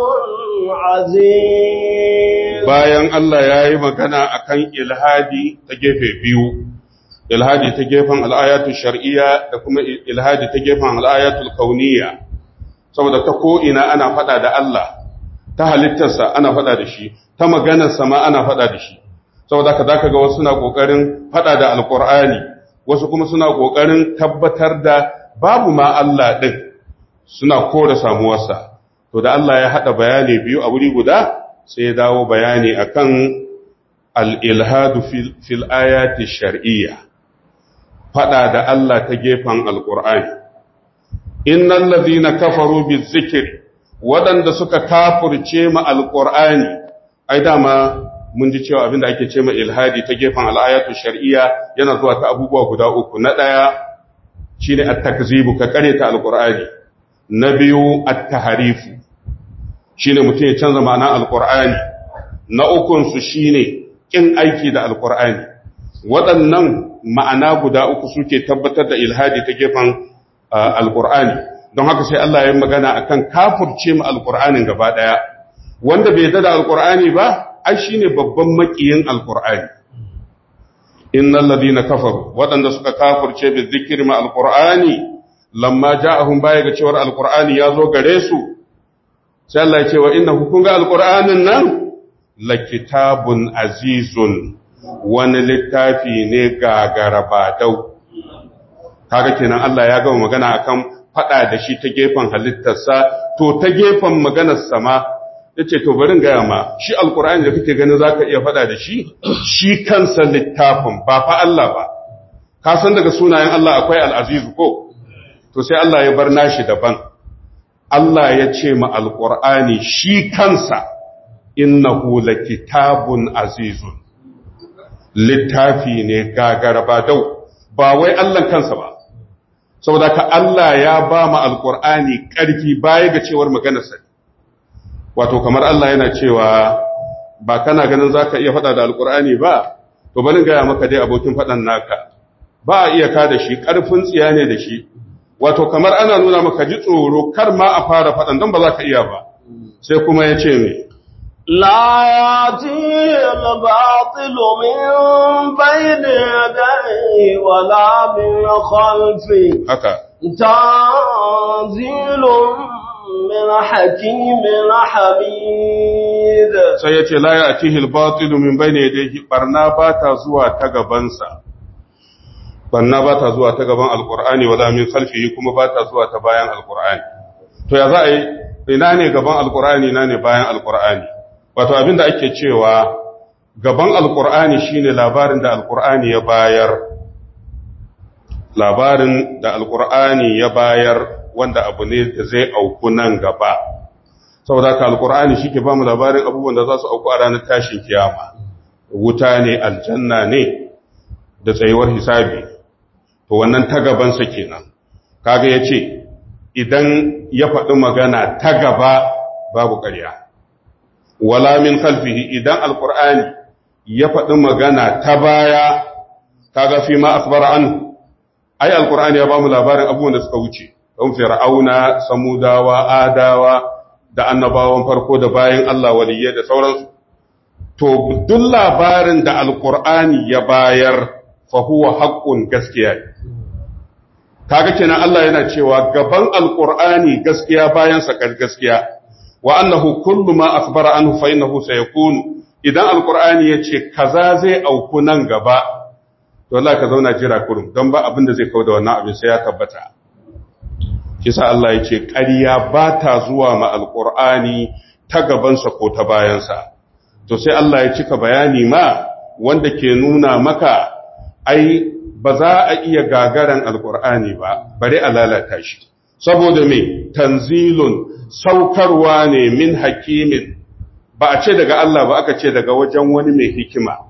عزيز bayan Allah ya yi magana akan ilhadi ta gefe biyu ilhadi ta gefen al'ayatu shar'iyya da kuma ilhadi ta gefen al'ayatul kauniyya saboda ta ko'ina ana fada da Allah ta halittarsa ana fada da shi ta maganarsa ma ana fada da shi saboda ka zaka ga wasu suna kokarin fada da alqur'ani wasu kuma suna kokarin tabbatar da babu ma Allah din suna kore samuwarsa to da Allah ya hada bayani biyu a wuri guda sai ya dawo bayani akan al-ilhadu fil, fil ayati shar'iyya fada da Allah ta gefen alqur'ani innal ladhina kafaru bizikri waɗanda suka kafurce ma alƙur'ani ai dama mun ji cewa abinda ake ce ma ilhadi ta gefen al'ayatu shar'iyya yana zuwa ta abubuwa guda uku na ɗaya shine at-takzibu ka kare ta alƙur'ani na biyu at-tahrifu shine mutum ya canza ma'ana alƙur'ani na ukun su shine kin aiki da alƙur'ani waɗannan ma'ana guda uku suke tabbatar da ilhadi ta gefen alƙur'ani don haka sai Allah ya magana akan kafurce mu alqur'anin gaba daya wanda bai da alqur'ani ba ai shine babban makiyin alqur'ani innal ladina kafaru wadanda suka kafurce bi dhikri ma alqur'ani lamma ja'ahum baya ga cewar alqur'ani yazo gare su sai Allah ya ce wa innahu kun ga alqur'anin nan lakitabun azizun wani littafi ne gagarabadau kaga kenan Allah ya gama magana akan faɗa da shi ta gefen halittarsa, to ta gefen maganarsa ma, ya ce, To, barin gaya ma, shi Alƙur'ani da kake ganin za ka iya faɗa da shi, shi kansa littafin ba fa Allah ba, ka san daga sunayen Allah akwai al'azizu ko, to sai Allah ya bar nashi daban. Allah ya ce ma Alƙur'ani shi kansa, innahu la kitabun azizun, littafi ne gagara ba dau, ba wai Allah kansa ba. saboda ka Allah ya ba mu alkur'ani ƙarfi baya ga cewar maganarsa wato kamar Allah yana cewa ba kana ganin zaka iya faɗa da alkur'ani ba to bari gaya maka dai abokin faɗan naka ba a iya ka da shi ƙarfin tsiya ne da shi wato kamar ana nuna maka ji tsoro kar ma a fara faɗan don ba za ka iya ba sai kuma ya ce mai لا يأتيه الباطل من بين يديه ولا من خلفه haka تنزيل من حكيم حميد sai ya ce la ya atihil batilu min bayne yadayhi barna ba ta zuwa ta gabansa barna ba ta zuwa ta gaban alqur'ani wala min khalfihi kuma ba ta zuwa ta bayan alqur'ani to ya za a yi ina ne gaban alqur'ani ina ne bayan alqur'ani wato abinda ake cewa gaban alqur'ani shine labarin da alqur'ani ya bayar labarin da alqur'ani ya bayar wanda abu ne da zai auku nan gaba saboda ka alkur'ani shike ba mu labarin abubuwan da za su auku a ranar tashin kiyama wuta ne aljanna ne da tsayuwar hisabi to wannan ta gabansa kenan kaga yace idan ya faɗi magana ta gaba babu ƙarya wala min khalfihi idan alkur'ani ya faɗi magana ta baya kaga fi ma akhbara anhu ai alkur'ani ya ba mu labarin abubuwan da suka wuce don fir'auna samudawa adawa da annabawan farko da bayan Allah waliyye da sauransu to duk labarin da alqur'ani ya bayar fa huwa haqqun gaskiya kaga kenan Allah yana cewa gaban alqur'ani gaskiya bayan sa gaskiya wa annahu kullu ma akhbara anhu fa innahu sayakun idan alqur'ani yace kaza zai auku nan gaba to Allah ka zauna jira kurum don ba abin da zai kawo da wannan abin sai ya tabbata kisa Allah ya ce ƙarya ba ta zuwa ma alƙur'ani ta gabansa ko ta bayansa to sai Allah ya cika bayani ma wanda ke nuna maka ai ba za a iya gagaran alƙur'ani ba bari a lalata shi saboda me tanzilun saukarwa ne min hakimin ba a ce daga Allah ba aka ce daga wajen wani mai hikima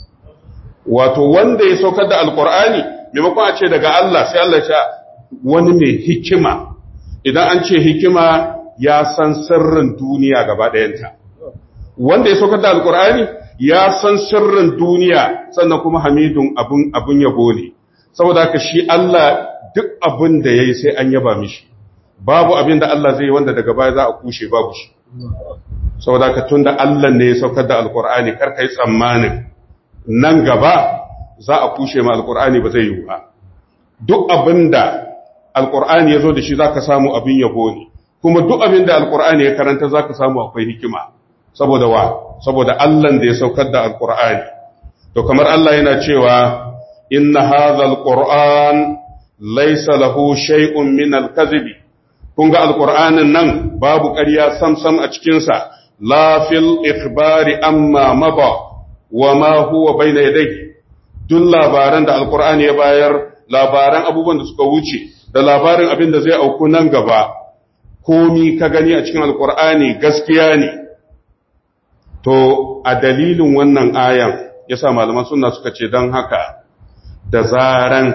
wato wanda ya saukar da alƙur'ani maimakon a ce daga Allah sai Allah ya ce wani mai hikima idan an ce hikima ya san sirrin duniya gaba ɗayanta wanda ya saukar da alkur'ani ya san sirrin duniya sannan kuma hamidun abun abun yabo ne saboda haka shi Allah duk abin da yayi sai an yaba mishi babu abin da Allah zai yi wanda daga baya za a kushe babu shi saboda haka tunda Allah ne ya saukar da alkur'ani kar kai tsammanin nan gaba za a kushe ma alkur'ani ba zai yi ba duk abin da alƙur'ani ya zo da shi za ka samu abin yabo ne kuma duk abin da alƙur'ani ya karanta za ka samu akwai hikima saboda wa saboda allan da ya saukar da alƙur'ani to kamar allah yana cewa inna hadha alqur'an laysa lahu shay'un min alkazibi kun ga alƙur'anin nan babu ƙarya samsam a cikinsa la fil ikhbari amma maba wa ma huwa bayna yadayhi duk labaran da alƙur'ani ya bayar labaran abubuwan da suka wuce da labarin abin da zai auku nan gaba komi ka gani a cikin alkur'ani gaskiya ne to a dalilin wannan ayan yasa malaman sunna suka ce don haka da zaran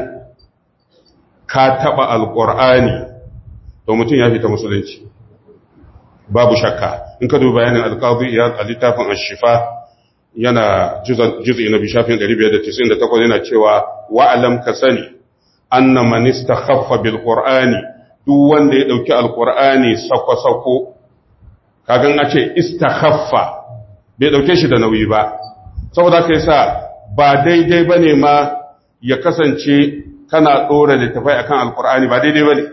ka taba alkur'ani to mutum ya fita musulunci babu shakka in ka duba bayanin alqadi iyad a littafin ash-shifa yana juz'i na bishafin 598 yana cewa wa'alam ka sani anna man istakhaffa bil qur'ani duk wanda ya dauki alqur'ani sako sako kagan a ce istakhaffa bai dauke shi da nauyi ba saboda kai sa ba daidai bane ma ya kasance kana dora littafai akan alqur'ani ba daidai bane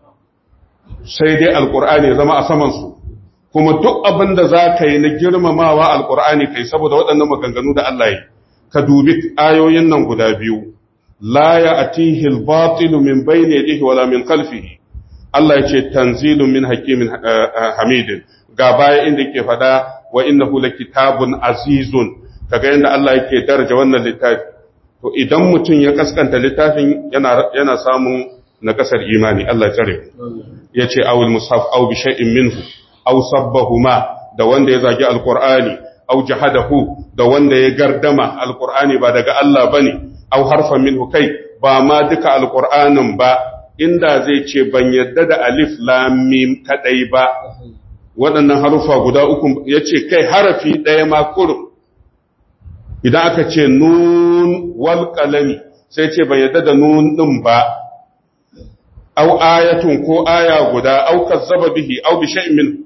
sai dai alqur'ani ya zama a saman su kuma duk abin da za ka yi na girmamawa alqur'ani kai saboda waɗannan maganganu da Allah ya ka dubi ayoyin nan guda biyu la ya atihi al-batil min bayni yadihi wala min khalfihi Allah ya ce tanzilun min hakimin hamidin ga baya inda yake fada wa innahu lakitabun azizun kaga yanda Allah yake daraja wannan littafi to idan mutum ya kaskanta littafin yana yana samun nakasar imani Allah ya tsare yace awul mushaf aw bi shay'in minhu aw sabbahuma da wanda ya zagi alqur'ani aw jahadahu da wanda ya gardama alqur'ani ba daga Allah bane aw harfan minhu kai ba ma duka alqur'anin ba inda zai ce ban yadda da alif lam mim kadai ba waɗannan harufa guda uku yace kai harafi ɗaya ma kurum idan aka ce nun wal qalami sai ce ban yadda da nun din ba aw ayatun ko aya guda aw kazzaba bihi aw bi shay'in min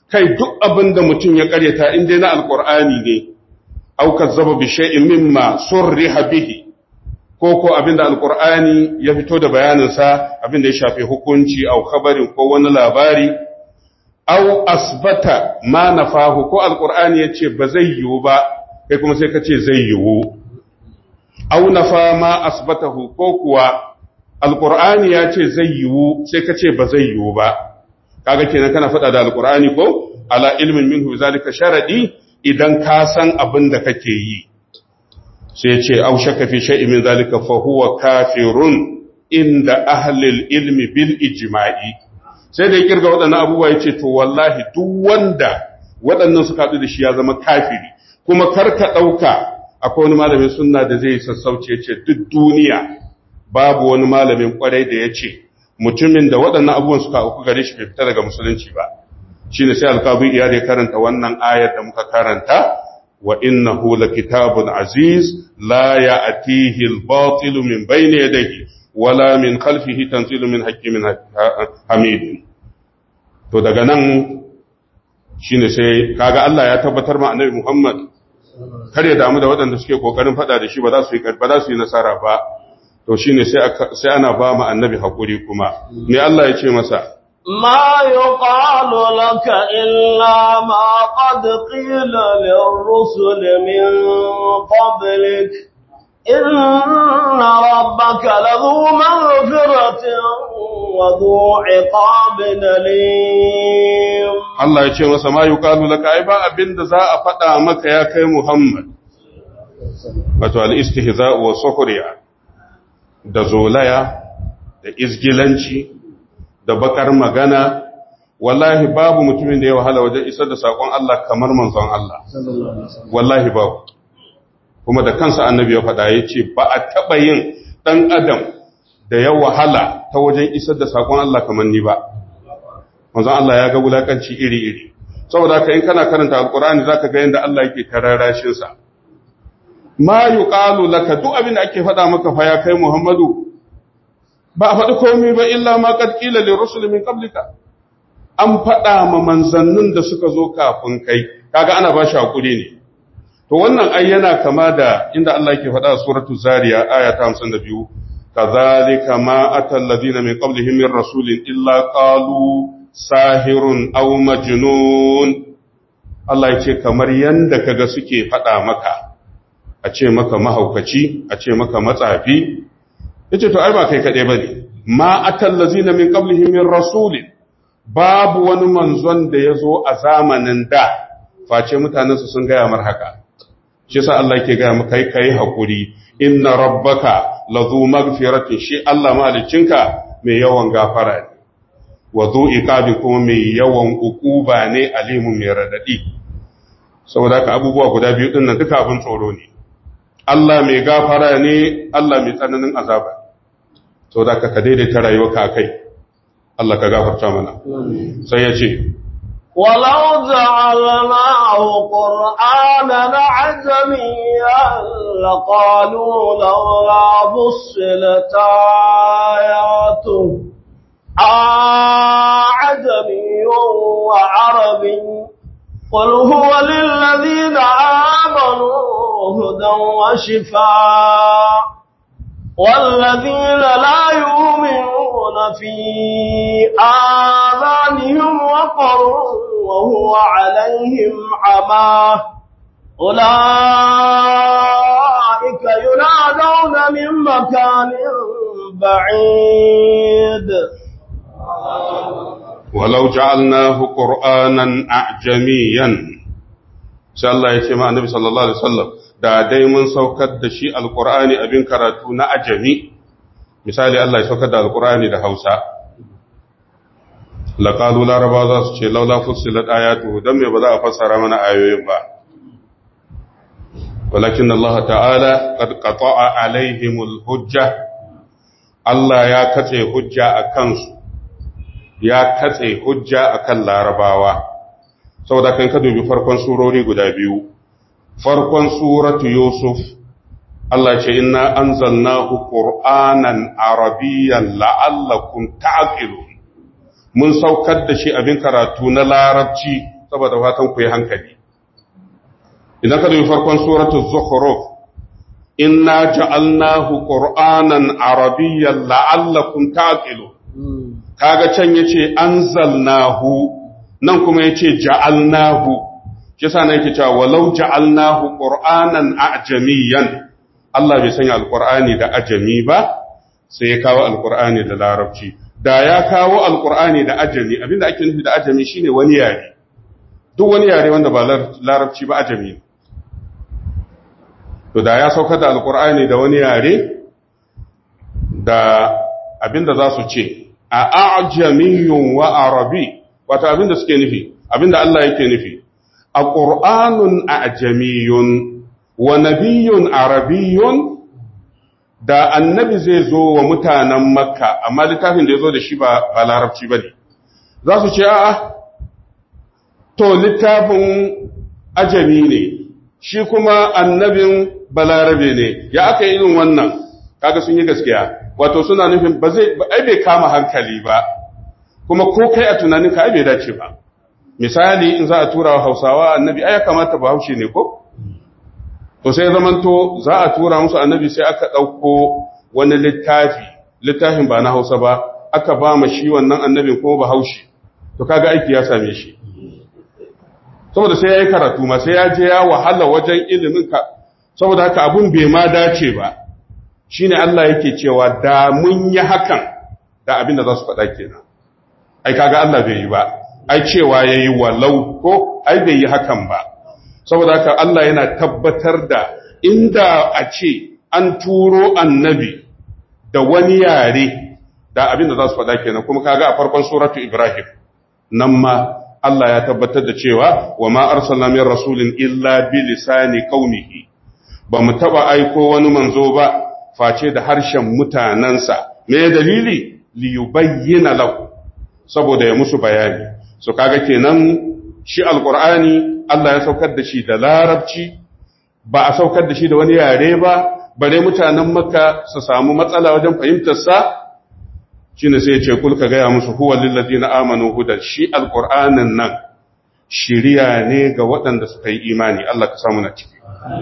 kai duk abin da mutum ya karyata in dai na alqur'ani ne aw kazzaba bi shay'in mimma surriha bihi ko ko abin da alqur'ani ya fito da bayanin sa abin da ya shafi hukunci aw khabarin ko wani labari aw asbata ma nafahu ko alqur'ani yace ba zai yiwu ba kai kuma sai ka ce zai yiwu aw nafa ma asbatahu ko kuwa alqur'ani yace zai yiwu sai ka ce ba zai yiwu ba kaga kenan kana faɗa da alqur'ani ko ala ilmin minhu zalika sharadi idan ka san abin da kake yi sai ce aw shakka fi shay'in min zalika fa huwa kafirun inda ahli ilmi bil ijma'i sai da ya kirga waɗannan abubuwa ya ce to wallahi duk wanda waɗannan suka haɗu da shi ya zama kafiri kuma karka ɗauka akwai wani malamin sunna da zai sassauce ya ce duk duniya babu wani malamin ƙwarai da ya ce mutumin da waɗannan abubuwan suka auku gare shi bai fita daga musulunci ba shi ne sai alƙabin iya ya karanta wannan ayar da muka karanta wa innahu kitabun aziz la ya'tihi al-batil min bayni yadayhi wala min khalfihi tanzilu min hakimin hamidin to daga nan shine sai kaga Allah ya tabbatar ma annabi Muhammad kar ya damu da waɗanda suke kokarin fada da shi ba za su yi ba za su yi nasara ba to shine sai sai ana ba mu annabi hakuri kuma me Allah ya ce masa ما يقال لك إلا ما قد قيل للرسل من قبلك إن ربك لذو مغفرة وذو عقاب أليم Allah ya ce masa ma yuqalu laka ai ba abinda za a faɗa maka ya kai Muhammad wato al-istihza'u wa sukhriya da zolaya da izgilanci da bakar magana wallahi babu mutumin da ya wahala wajen isar da sakon Allah kamar manzon Allah wallahi babu kuma da kansa annabi ya faɗa ya ce ba a taɓa yin ɗan adam da ya wahala ta wajen isar da saƙon Allah kamar ni ba wanzan Allah ya ga wulaƙanci iri-iri saboda haka in kana karanta alƙur'ani za ka ga yadda Allah yake tararashinsa ma yi ƙalu laka duk abin da ake faɗa maka fa ya kai muhammadu ba a faɗi komai ba illa ma ƙarƙila le rusul min ƙablika an faɗa ma manzannin da suka zo kafin kai kaga ana ba shi haƙuri ne To wannan ai yana kama da inda Allah yake faɗa a suratu Zariya aya ta 52 kazalika ma atal ladina min qablihim min rasulin illa qalu sahirun aw majnun Allah yace kamar yanda kaga suke faɗa maka a ce maka mahaukaci a ce maka matsafi yace to ai ba kai kadai bane ma atal ladina min qablihim min rasulin babu wani manzon da yazo a zamanin da face mutanensu sun gaya mar haka shi sa Allah ke gaya maka kai hakuri inna rabbaka lazu magfiratin shi Allah malicinka mai yawan gafara ne wa zu iqabi kuma mai yawan ukuba ne alimun mai radadi saboda ka abubuwa guda biyu din nan duka abin tsoro ne Allah mai gafara ne Allah mai tsananin azaba saboda ka ka daidaita rayuwarka kai Allah ka gafarta mana sai ya ce ولو جعلناه قرآنا عجميا لقالوا لولا فصلت آياته أعجمي وعربي قل هو للذين آمنوا هدى وشفاء والذين لا يؤمنون في آذانهم وقر وهو عليهم عمى أولئك ينادون من مكان بعيد ولو جعلناه قرآنا أعجميا sai Allah ya ce ma annabi sallallahu alaihi wasallam da dai mun saukar da shi alqur'ani abin karatu na ajami misali Allah ya saukar da alqur'ani da Hausa laqalu laraba za su ce laula fussilat ayatu dan me ba za a fassara mana ayoyin ba walakin Allah ta'ala qad qata'a alaihimul hujja Allah ya katse hujja akan su ya katse hujja akan larabawa saboda kan ka dubi farkon surori guda biyu farkon suratu yusuf Allah ce inna anzalnahu qur'anan arabiyyan la'allakum ta'qilun mun saukar da shi abin karatu na larabci saboda fatan ku yi hankali idan ka dubi farkon suratul zukhruf inna ja'alnahu qur'anan arabiyyan la'allakum ta'qilun kaga can yace anzalnahu nan kuma yace ja'alnahu kisa ne yake cewa walau ja'alnahu qur'anan a'jamiyan Allah bai sanya alqur'ani da ajami ba sai ya kawo alqur'ani da larabci da ya kawo alqur'ani da ajami abinda ake nufi da ajami shine wani yare duk wani yare wanda ba larabci ba ajami to da ya saukar da alqur'ani da wani yare da abinda za su ce a a'jamiyun wa arabi wato abinda suke nufi abinda Allah yake nufi a ƙur'anun a'jamiyun wa nabiyun arabiyun da annabi zai zo wa mutanen makka amma littafin da ya zo da shi ba larabci ba ne za su ce a'a to littafin ajami ne shi kuma annabin balarabe ne ya aka yi irin wannan kaga sun yi gaskiya wato suna nufin ba zai ai bai kama hankali ba kuma ko kai a tunaninka ai bai dace ba misali in za a tura wa hausawa annabi ai ya kamata ba haushe ne ko to sai zamanto za a tura musu annabi sai aka ɗauko wani littafi littafin ba na hausa ba aka ba ma shi wannan annabin kuma ba haushe to kaga aiki ya same shi saboda sai ya yi karatu ma sai ya je ya wahala wajen ilimin ka saboda haka abun bai ma dace ba shine Allah yake cewa da mun yi hakan da abin da za su faɗa kenan ai kaga Allah bai yi ba ai cewa ya yi walau ko ai bai yi hakan ba saboda haka Allah yana tabbatar da inda a ce an turo annabi da wani yare da abin da za su faɗa kenan kuma kaga a farkon suratu Ibrahim nan ma Allah ya tabbatar da cewa wa ma arsalna min rasulin illa bi lisani qaumihi ba mu taba aiko wani manzo ba face da harshen mutanansa me dalili li yubayyana lahu saboda ya musu bayani so kaga kenan shi alqur'ani Allah ya saukar da shi da larabci ba a saukar da shi da wani yare ba bare mutanen makka su samu matsala wajen fahimtar sa shine sai ya ce kul ka gaya musu huwa lil ladina amanu hudan shi alqur'anin nan shiriya ne ga waɗanda suka yi imani Allah ka samu na ciki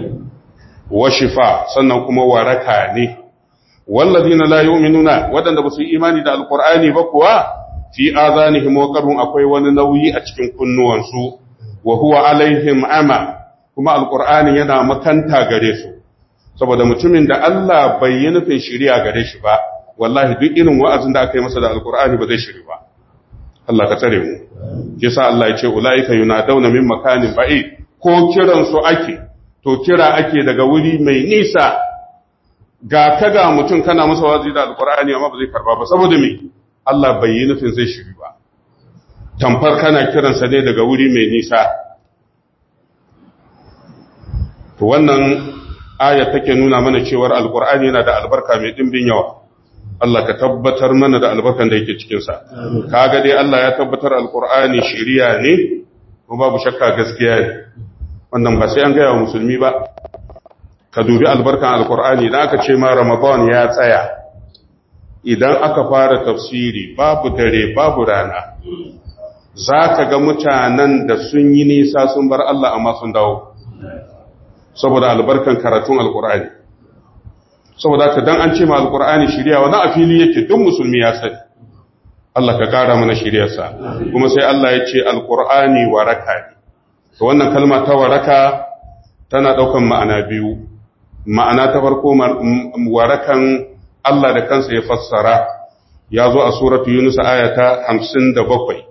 wa shifa sannan kuma waraka ne walladina la yu'minuna waɗanda ba su yi imani da alqur'ani ba kuwa fi azanihim waqarun akwai wani nauyi a cikin kunnuwansu wa huwa alaihim ama kuma alqur'ani yana makanta gare su saboda mutumin da Allah bai yi nufin shiriya gare shi ba wallahi duk irin wa'azin da aka yi masa da alqur'ani ba zai shiri ba Allah ka tsare mu kisa Allah ya ce ulaika yunadawna min makanin ba'id ko kiran su ake to kira ake daga wuri mai nisa ga kaga mutum kana masa wazi da alqur'ani amma ba zai karba ba saboda me Allah bai yi nufin zai shiri ba tamfar kana kiransa ne daga wuri mai nisa to wannan aya take nuna mana cewar alqur'ani yana da albarka mai dimbin yawa Allah ka tabbatar mana da albarkan da yake cikin sa kaga dai Allah ya tabbatar alqur'ani shiriya ne kuma babu shakka gaskiya ne wannan ba sai an gaya wa musulmi ba ka dubi albarkan alqur'ani idan aka ce ma ramadan ya tsaya idan aka fara tafsiri babu dare babu rana za ka ga mutanen da sun yi nisa sun bar Allah amma sun dawo saboda albarkan karatun alkur'ani saboda ka dan an ce ma alkur'ani shirya wani a fili yake duk musulmi ya sani Allah ka kara mana shiryarsa kuma sai Allah ya ce alkur'ani waraka ne to wannan kalma ta waraka tana daukan ma'ana biyu ma'ana ta farko warakan Allah da kansa ya fassara ya zo a suratu Yunus ayata 57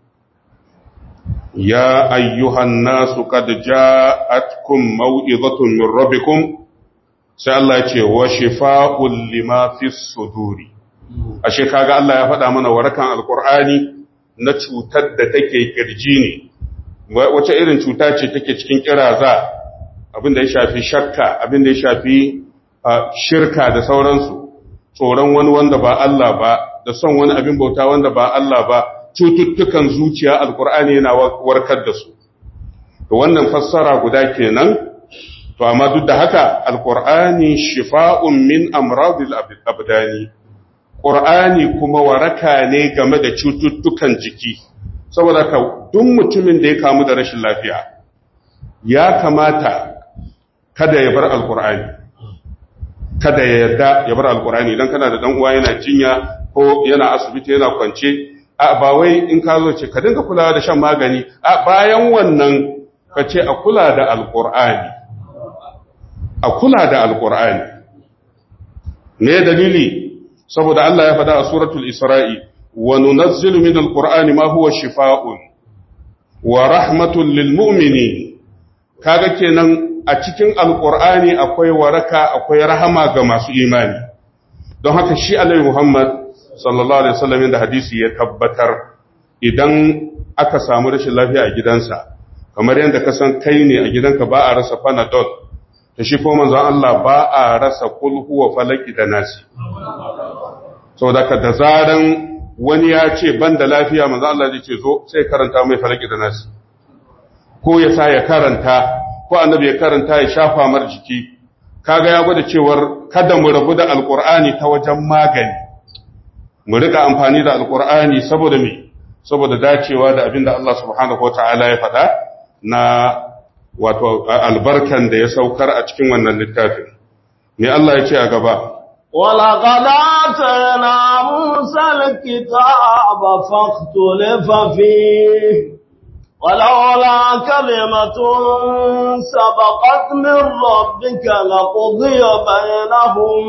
ya ayyuhan nasu qad ja'atkum maw'izatun min rabbikum sai Allah ya ce wa shifaa'un lima fis suduri ashe kaga Allah ya faɗa mana warakan alqur'ani na cutar da take kirji ne wace irin cuta ce take cikin kiraza abin da ya shafi shakka abin da ya shafi shirka da sauransu tsoron wani wanda ba Allah ba da son wani abin bauta wanda ba Allah ba cututtukan zuciya alkur'ani yana warkar da su to wannan fassara guda kenan to amma duk da haka alkur'ani shifa'un min amradil abdani qur'ani kuma waraka ne game da cututtukan jiki saboda ka duk mutumin da ya kamu da rashin lafiya ya kamata kada ya bar alkur'ani kada ya yarda ya bar alkur'ani idan kana da dan uwa yana jinya ko yana asibiti yana kwance a ba wai in ka zo ce ka dinga kulawa da shan magani a bayan wannan ka ce a kula da alkur'ani a kula da alkur'ani me dalili saboda Allah ya faɗa a suratul isra'i wa nunazzilu min alqur'ani ma huwa shifaa'un wa rahmatun lil mu'minin kaga kenan a cikin alqur'ani akwai waraka akwai rahama ga masu imani don haka shi Annabi Muhammad sallallahu alaihi wasallam da hadisi ya tabbatar idan aka samu rashin lafiya a gidansa kamar yadda ka san kai ne a gidanka ba a rasa panadol ta shi ko manzon Allah ba a rasa kul huwa falaki da nasi saboda ka da zaran wani ya ce ban da lafiya manzon Allah zai ce zo sai karanta mai falaki da nasi ko ya sa ya karanta ko annabi ya karanta ya shafa mar jiki kaga ya gwada cewar kada mu rabu da alqur'ani ta wajen magani mu rika amfani da alqur'ani saboda me saboda dacewa da abinda Allah subhanahu wataala ya faɗa na wato albarkan da ya saukar a cikin wannan littafin me Allah ya ce a gaba ولقد آتينا موسى الكتاب فاختلف فيه ولولا كلمة سبقت من ربك لقضي بينهم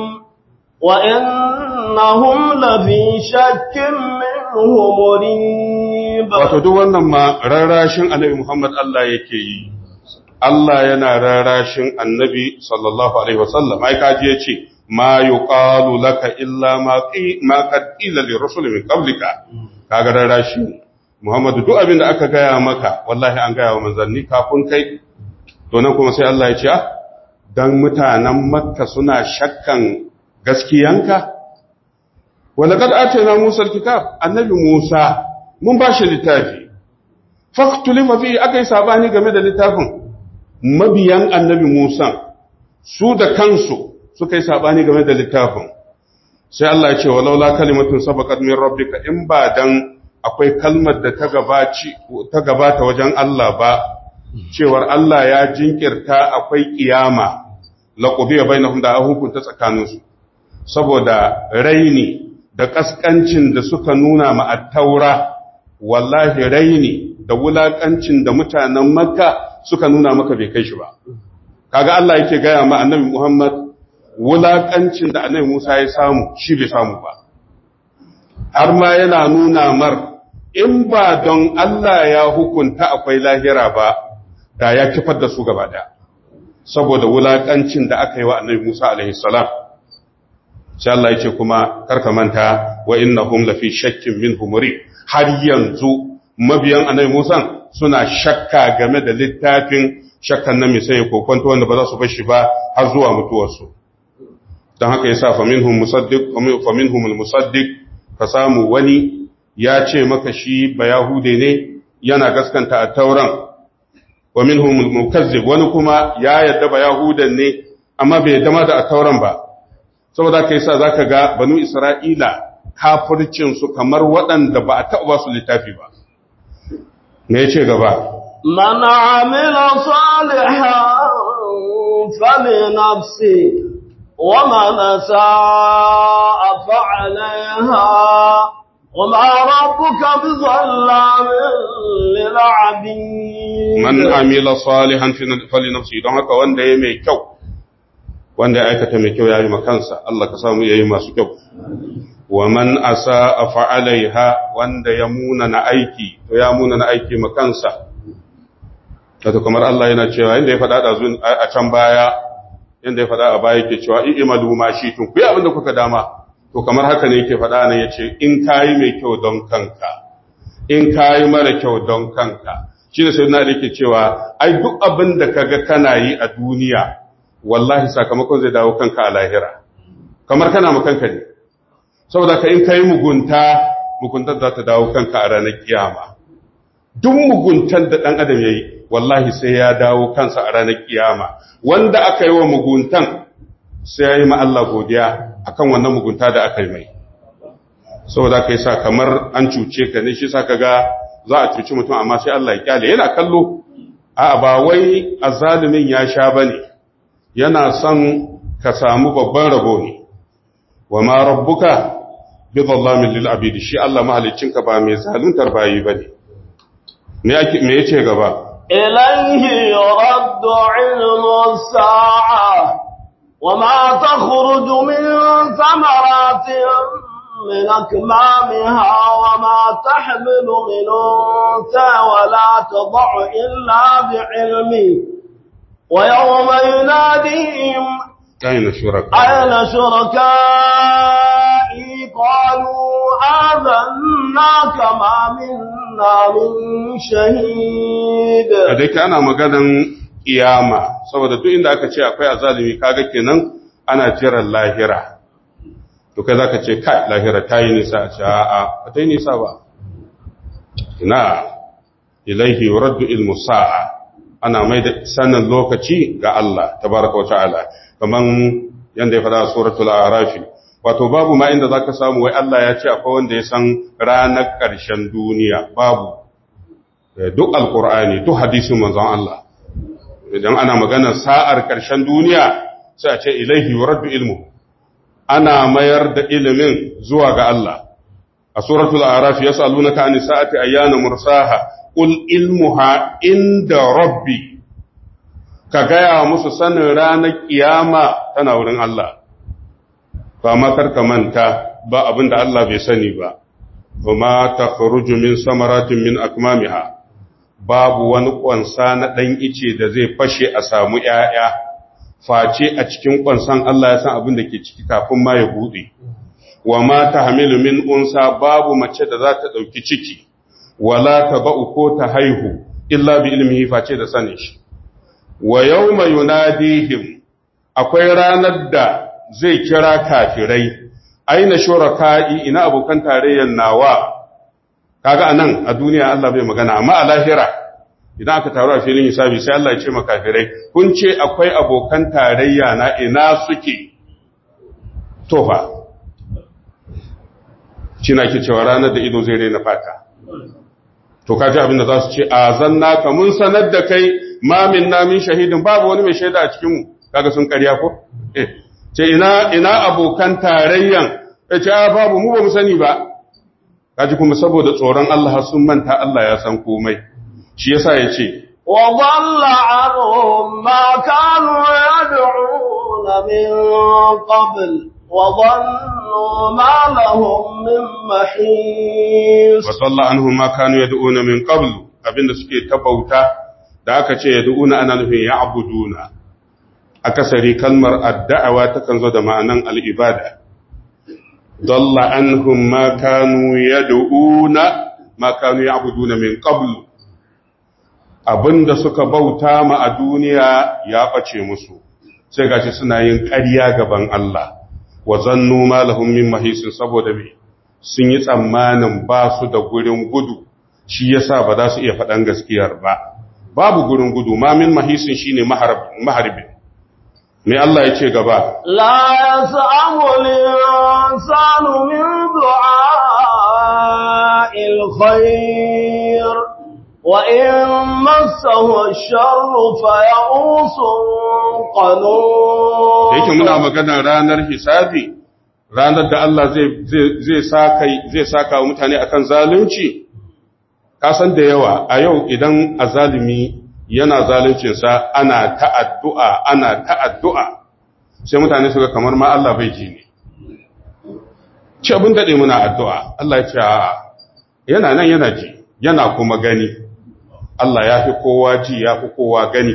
وإنهم لفي شك منه مريب wato duk wannan ma rarrashin annabi Muhammad Allah yake yi Allah yana rarrashin annabi sallallahu alaihi wasallam ai kaji yace ma yuqalu laka illa ma qi ma qad qila li rusul min qablika kaga rarrashi Muhammad duk abin da aka gaya maka wallahi an gaya wa manzanni kafin kai to nan kuma sai Allah ya ce dan mutanen Makka suna shakkan gaskiyanka walaqad atayna Musa alkitab annabi Musa mun bashi littafi faqtulima fi akai sabani game da littafin mabiyan annabi Musa su da kansu suka yi sabani game da littafin sai Allah ya ce walaula kalimatun sabaqat min rabbika in ba dan akwai kalmar da ta gabaci ta gabata wajen Allah ba cewar Allah ya jinkirta akwai kiyama laqubiya bainahum da hukunta tsakaninsu saboda raini da kaskancin da suka nuna ma at-taura wallahi raini da wulakancin da mutanen makka suka nuna maka bai kai shi ba kaga Allah yake gaya ma annabi Muhammad wulakancin da annabi Musa ya samu shi bai samu ba har ma yana nuna mar in ba don Allah ya hukunta akwai lahira ba da ya kifar da su gaba daya saboda wulakancin da aka yi wa annabi Musa alaihi salam sai Allah ya ce kuma karka manta wa innahum lafi shakkin minhu muri har yanzu mabiyan annabi Musa suna shakka game da littafin shakkan nan mai sai kokonto wanda ba za su bar shi ba har zuwa mutuwarsu don haka yasa fa minhum musaddiq fa minhum almusaddiq ka samu wani ya ce maka shi ba yahude ne yana gaskanta a tauran wa minhum almukazzib wani kuma ya yadda ba yahudan ne amma bai yadda ma da a tauran ba saboda kai sa zaka ga banu isra'ila kafircin su kamar waɗanda ba a taɓa su littafi ba me yace gaba من عمل صالحا فلنفسه ومن ساء فعليها وما ربك بظلام للعبيد man amila salihan fali nafsi don haka wanda ya mai kyau wanda ya aikata mai kyau ya yi makansa Allah ka samu ya yi masu kyau wa man asa a fa'alaiha wanda ya muna na aiki to ya muna na aiki makansa wato kamar Allah yana cewa inda ya faɗa ɗazu a can baya inda ya faɗa a baya yake cewa in imalu ma shi tun ku yi abin da kuka dama to kamar haka ne yake faɗa nan yace in kayi mai kyau don kanka in kayi mara kyau don kanka shi da sayyidina Ali yake cewa ai duk abin da kaga kana yi a duniya wallahi sakamakon zai dawo kanka a lahira kamar kana mu kanka ne saboda ka in kai mugunta muguntar za ta dawo kanka a ranar kiyama duk muguntar da dan adam yayi wallahi sai ya dawo kansa a ranar kiyama wanda aka yi wa muguntan sai ya yi ma Allah godiya akan wannan mugunta da aka yi mai saboda kai sa kamar an cuce ka ne shi sa kaga za a cuci mutum amma sai Allah ya kyale yana kallo a ba wai azalimin ya sha bane yana son ka samu babban rabo ne wa ma rabbuka bi dhallamin lil abidi shi Allah mahaliccinka ba mai zaluntar bayi bane me yake me yace gaba إليه يرد علم الساعة وما تخرج من ثمرات من أكمامها وما تحمل من أنثى ولا تضع إلا بعلمه ويوم يناديهم أين شركاء أين شركائي قالوا آذناك ما منا من شهيد da yake ana maganan kiyama saboda duk inda aka ce akwai azalimi kaga kenan ana jiran lahira to kai zaka ce kai lahira ta yi nisa a ce a'a ba ta yi nisa ba ina ilaihi yuraddu ilmu sa'a ana mai da sanin lokaci ga Allah tabaraka wa ta'ala kaman yanda ya fada suratul a'raf wato babu ma inda zaka samu wai Allah ya ce akwai wanda ya san ranar ƙarshen duniya babu duk alqur'ani duk hadisin manzon Allah idan ana maganar sa'ar ƙarshen duniya sai a ce ilaihi yuraddu ilmu ana mayar da ilimin zuwa ga Allah a suratul a'raf yas'alunaka an sa'ati ayyana mursaha qul ilmuha inda rabbi ka gaya musu sanin ranar kiyama tana wurin Allah ba ma karka manta ba abinda Allah bai sani ba kuma takhruju min samaratin min akmamiha babu wani kwansa na dan ice da zai fashe a samu 'ya'ya. face a cikin kwansan Allah ya san abin da ke ciki kafin ma ya bude wa ma tahmilu min unsa babu mace da za ta dauki ciki wala taba'u ko ta haihu illa bi ilmihi face da sanin shi wa yawma yunadihim akwai ranar da zai kira kafirai aina shuraka'i ina abokan tarayyan nawa kaga anan a duniya Allah bai magana amma a lahira idan aka taru a filin hisabi sai Allah ya ce makafirai kun ce akwai abokan tarayya na ina suke tofa cina ke cewa ranar da ido zai raina fata to kaji abin da za su ce a zanna ka mun sanar da kai mamin namin shahidin babu wani mai shaida a cikinmu kaga sun karya ko eh ce ina ina abokan tarayyan ya ce a babu mu ba mu sani ba kaji kuma saboda tsoron Allah sun manta Allah ya san komai shi yasa ya ce وضل عنهم ما كانوا يدعون من قبل وظنوا ما لهم من محيص wasalla anhum ma kanu yad'una min qablu abinda suke tabauta da aka ce yad'una ana nufin ya'buduna akasari kalmar addawa takan zo da ma'anan al-ibada dalla anhum ma kanu yad'una ma kanu ya'buduna min qablu abinda suka bauta ma a duniya ya ɓace musu sai gashi suna yin ƙarya gaban Allah wa zannu ma lahum min mahisin saboda me sun yi tsammanin ba su da gurin gudu shi yasa ba za su iya faɗan gaskiyar ba babu gurin gudu ma min mahisin shine maharbin me Allah ya ce gaba لا يسأم الإنسان من دعاء الخير وإن مسه الشر فيئوس da yake muna قنوط magana ranar hisabi ranar da Allah zai zai saka zai saka wa mutane akan zalunci ka san da yawa a yau idan azalimi yana zaluncin sa ana ta'addu'a ana ta'addu'a sai mutane su ga kamar ma Allah bai ji ne ce abin dade muna addu'a Allah ya ce a'a yana nan yana ji yana kuma gani Allah ya fi kowa ji ya fi kowa gani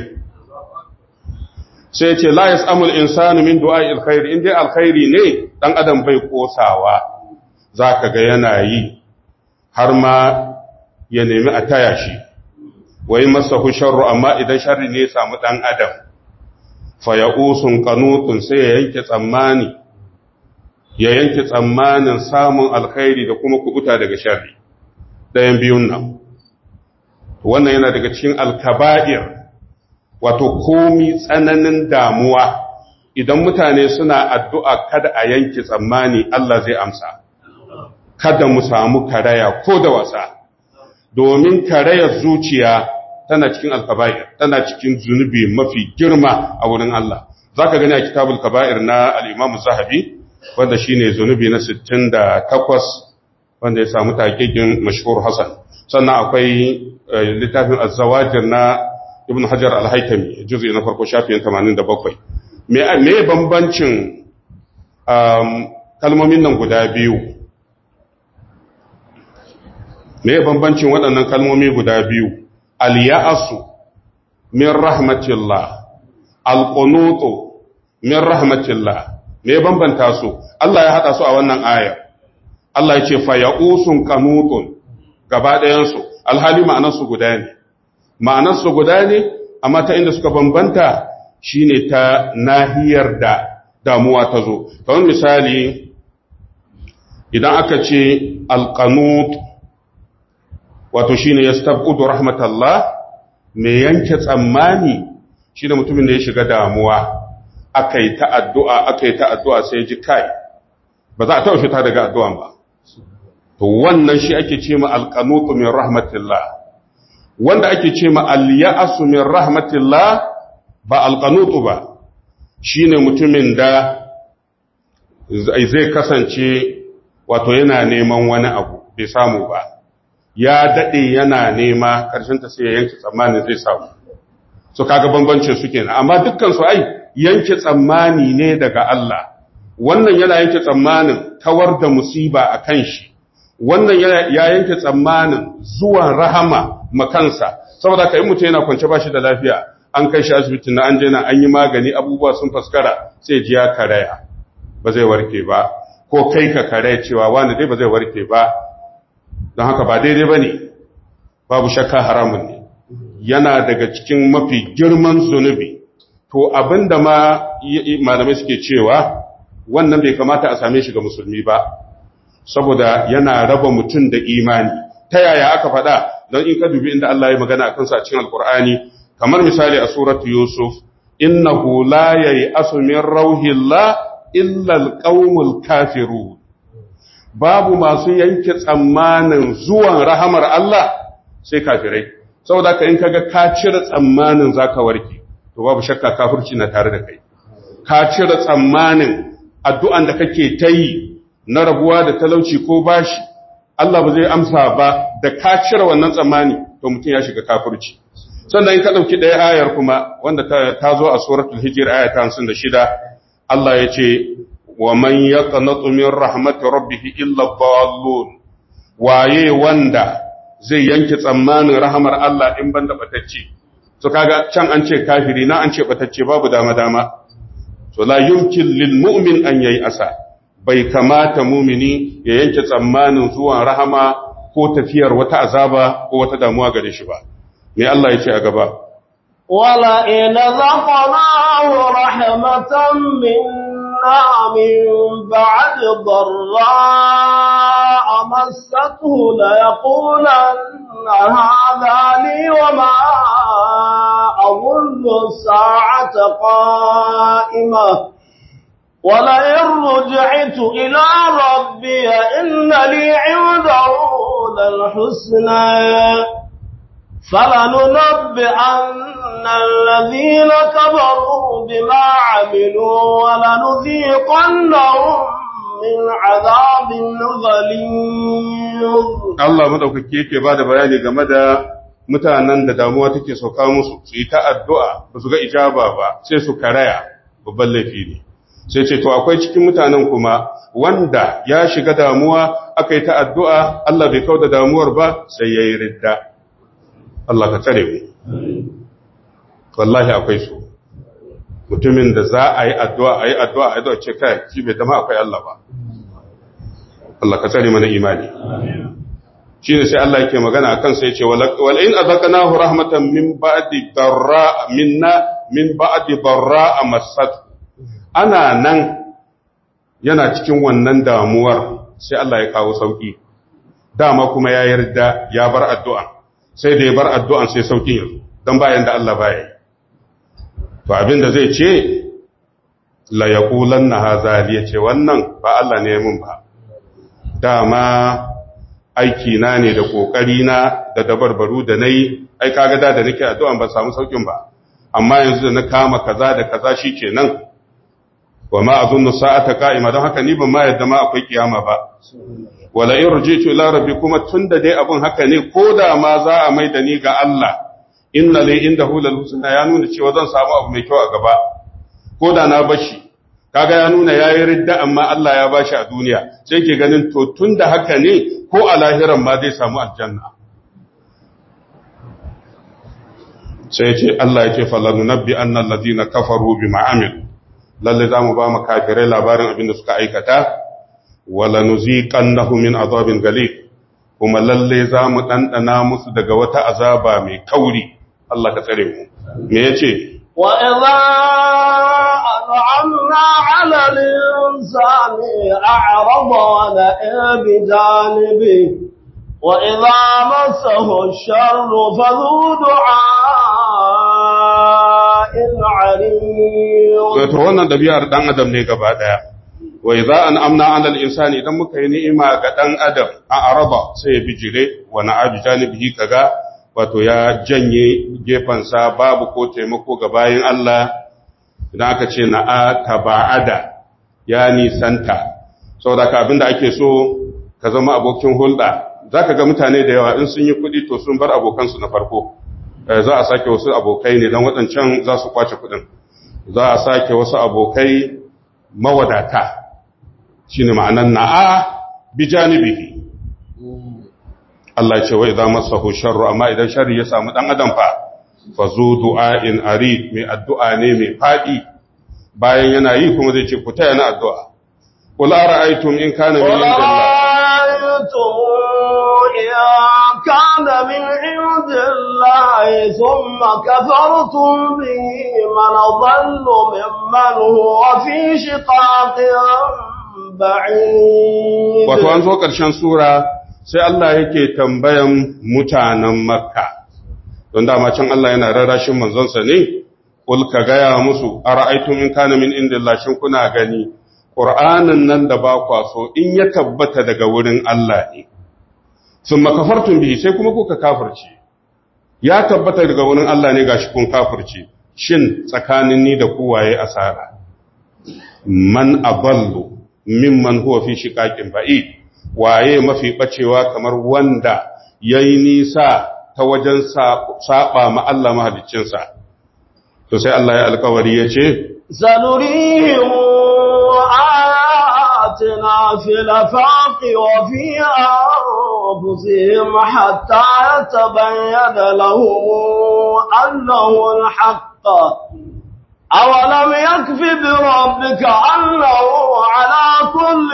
sai ce la yasamul insanu min du'a'i alkhair in dai alkhairi ne dan adam bai kosawa zaka ga yana yi har ma ya nemi a taya shi wai masahu sharru amma idan sharri ne ya samu dan adam fa ya'usun qanutun sai ya yanke tsammani ya yanke tsammanin samun alkhairi da kuma kubuta daga sharri dayan biyun nan wannan yana daga cikin alkaba'ir wato komi tsananin damuwa idan mutane suna addu'a kada a yanke tsammani Allah zai amsa kada mu samu karaya ko da wasa domin karayar zuciya tana cikin alkaba'ir tana cikin zunubi mafi girma a wurin Allah zaka gani a kitabul kaba'ir na al-Imam Zahabi wanda shine zunubi na 68 wanda ya samu taqiqin mashhur Hasan sannan akwai littafin az-zawajir na Ibn Hajar al-Haytami juz'i na farko shafin 87 me me bambancin kalmomin nan guda biyu me bambancin waɗannan kalmomi guda biyu al-ya'su min rahmatillah al-qunutu min rahmatillah me bambanta su Allah ya hada su a wannan aya Allah ya ce fa ya'usun qanutun gaba ɗayan su alhali ma'anar su guda ne ma'anar su guda ne amma ta inda suka bambanta shine ta nahiyar da damuwa ta zo kamar misali idan aka ce alqanut wato shine yastabudu rahmatallah me yanke tsammani shine mutumin da ya shiga damuwa akai ta addu'a akai ta addu'a sai ji kai ba za a taɓa fita daga addu'an ba to wannan shi ake ce ma alqanutu min rahmatillah wanda ake ce ma al-ya'su min rahmatillah ba alqanutu ba shine mutumin da zai kasance wato yana neman wani abu bai samu ba ya daɗe yana nema ta sai ya yanke tsammanin zai samu so kaga bambancin su kenan amma dukkan su ai yanke tsammani ne daga Allah wannan yana yanke tsammanin kawar da musiba a kan shi wannan ya yanke tsammanin zuwan rahama makansa saboda ka yi mutum yana kwance ba shi da lafiya an kai shi asibiti na an je na an yi magani abubuwa sun faskara sai ji ya karaya ba zai warke ba ko kai ka karaya cewa wani dai ba zai warke ba don haka ba daidai ba ne babu shakka haramun ne yana daga cikin mafi girman zunubi to abinda ma malamai suke cewa wannan bai kamata a same shi ga musulmi ba saboda yana raba mutum da imani ta yaya aka faɗa don in ka dubi inda Allah ya magana a kansa a cikin alkur'ani kamar misali a suratu yusuf innahu la yai'asu min rauhillah illa alqaumul kafirun babu masu yanke tsammanin zuwan rahamar Allah sai kafirai saboda ka in kaga ka cire tsammanin zaka warke to babu shakka kafirci na tare da kai ka cire tsammanin addu'an da kake ta yi na rabuwa da talauci ko bashi Allah ba zai amsa ba da ka cire wannan tsammani to mutum ya shiga kafirci sannan in ka dauki ɗaya ayar kuma wanda ta zo a suratul hijr aya ta 56 Allah ya ce wa man yaqnatu min rahmati rabbih illa dhallun waye wanda zai yanke tsammanin rahamar Allah in banda batacce to kaga can an ce kafiri na an ce batacce babu dama dama to la yumkin lil mu'min an yayi asa bai kamata mumini ya yanke tsammanin zuwan rahama ko tafiyar wata azaba ko wata damuwa gare shi ba me Allah ya ce a gaba wala in zaqnahu rahmatan minna min ba'd dharra massathu la yaqulanna hadha li wa ma أظن الساعة قائمة ولئن رجعت إلى ربي إن لي عنده للحسنى فلننبئن الذين كفروا بما عملوا ولنذيقنهم من عذاب غليظ الله مدوكake yake bada bayani game da mutanen da damuwa take sauka musu su yi ta addu'a ba su ga ijaba ba sai su karaya babban laifi ne sai ce to akwai cikin mutanen kuma wanda ya shiga damuwa aka yi ta addu'a Allah bai kau da damuwar ba sai ya yi ridda Allah ka tsare mu wallahi akwai su mutumin da za a yi addu'a a yi addu'a a yi ce kai shi bai dama akwai Allah ba Allah ka tsare mana imani shi ne sai Allah yake magana akan sai ce wal'in a zakanahu rahmatan min ba'di darra minna min ba'di darra a masat ana nan yana cikin wannan damuwar sai Allah ya kawo sauki dama kuma ya yarda ya bar addu'a sai da ya bar addu'an sai saukin yanzu don bayan da Allah baya to abin da zai ce la yaqulanna hadha ya ce wannan ba Allah ne mun ba dama aiki na ne da kokari na da dabarbaru da nayi ai kaga da da nake addu'a ban samu saukin ba amma yanzu da na kama kaza da kaza shikenan wa ma azunnu sa'ata qa'ima don haka ni ban ma yadda ma akwai kiyama ba wala in rujitu ila rabbi kuma tunda dai abun haka ne ko da ma za a mai da ni ga Allah inna li indahu lal husna ya nuna cewa zan samu abu mai kyau a gaba ko da na bashi kaga ya nuna yayi ridda amma Allah ya bashi a duniya sai ke ganin to tunda haka ne ko a lahiran ma zai samu aljanna sai ce Allah ya ce falanu nabbi annal ladina kafaru bima amil lalle zamu ba mu kafirai labarin abin da suka aikata wala nuziqannahu min azabin galib kuma lalle zamu dandana musu daga wata azaba mai kauri Allah ka tsare mu me yace وإذا أنعمنا على الإنسان أعرض ونأى بجانبه وإذا مسه الشر فذو دعاء عريض to wannan dabi'ar dan adam ne gaba daya wa idza an amna 'ala al-insani idan muka yi ni'ima ga dan adam a araba sai ya bijire wa na'abi janibihi kaga wato ya janye gefansa babu ko taimako ga bayin Allah idan aka ce na'a taba'ada ya nisanta saboda ka abinda ake so ka zama abokin hulɗa zaka ga mutane da yawa in sun yi kuɗi to sun bar abokansu na farko za a sake wasu abokai ne don waɗancan za su kwace kuɗin za a sake wasu abokai mawadata shi ne ma'anan na'a bi janibihi Allah ce wai za masahu sharru amma idan sharri ya samu ɗan adam fa fa zo du'a'in arid mai addu'a ne mai faɗi bayan yana yi kuma zai ce ku taya na addu'a qul ara'aytum in kana min indillah كان من عند الله ثم كفرتم به من ضل ممن هو في شقاق بعيد wato an zo ƙarshen sura sai Allah yake tambayan mutanen makka don dama can Allah yana rarrashin manzonsa ne kul ka gaya musu ara'aytum in kana min indillah shin kuna gani qur'anin nan da ba kwa so in ya tabbata daga wurin Allah ne sun makafartun bihi sai kuma kuka kafirce ya tabbata daga wurin Allah ne gashi kun kafirce shin tsakanin ni da ku waye asara man aballu mimman huwa fi shiqaqin ba'id waye mafi bacewa kamar wanda yayi nisa ta wajen saba ma Allah mahaliccinsa to sai Allah ya alkawari yace sanurihim ayatina fil afaqi wa fi أنفسهم حتى يتبين لهم أنه الحق أولم يكف بربك أنه على كل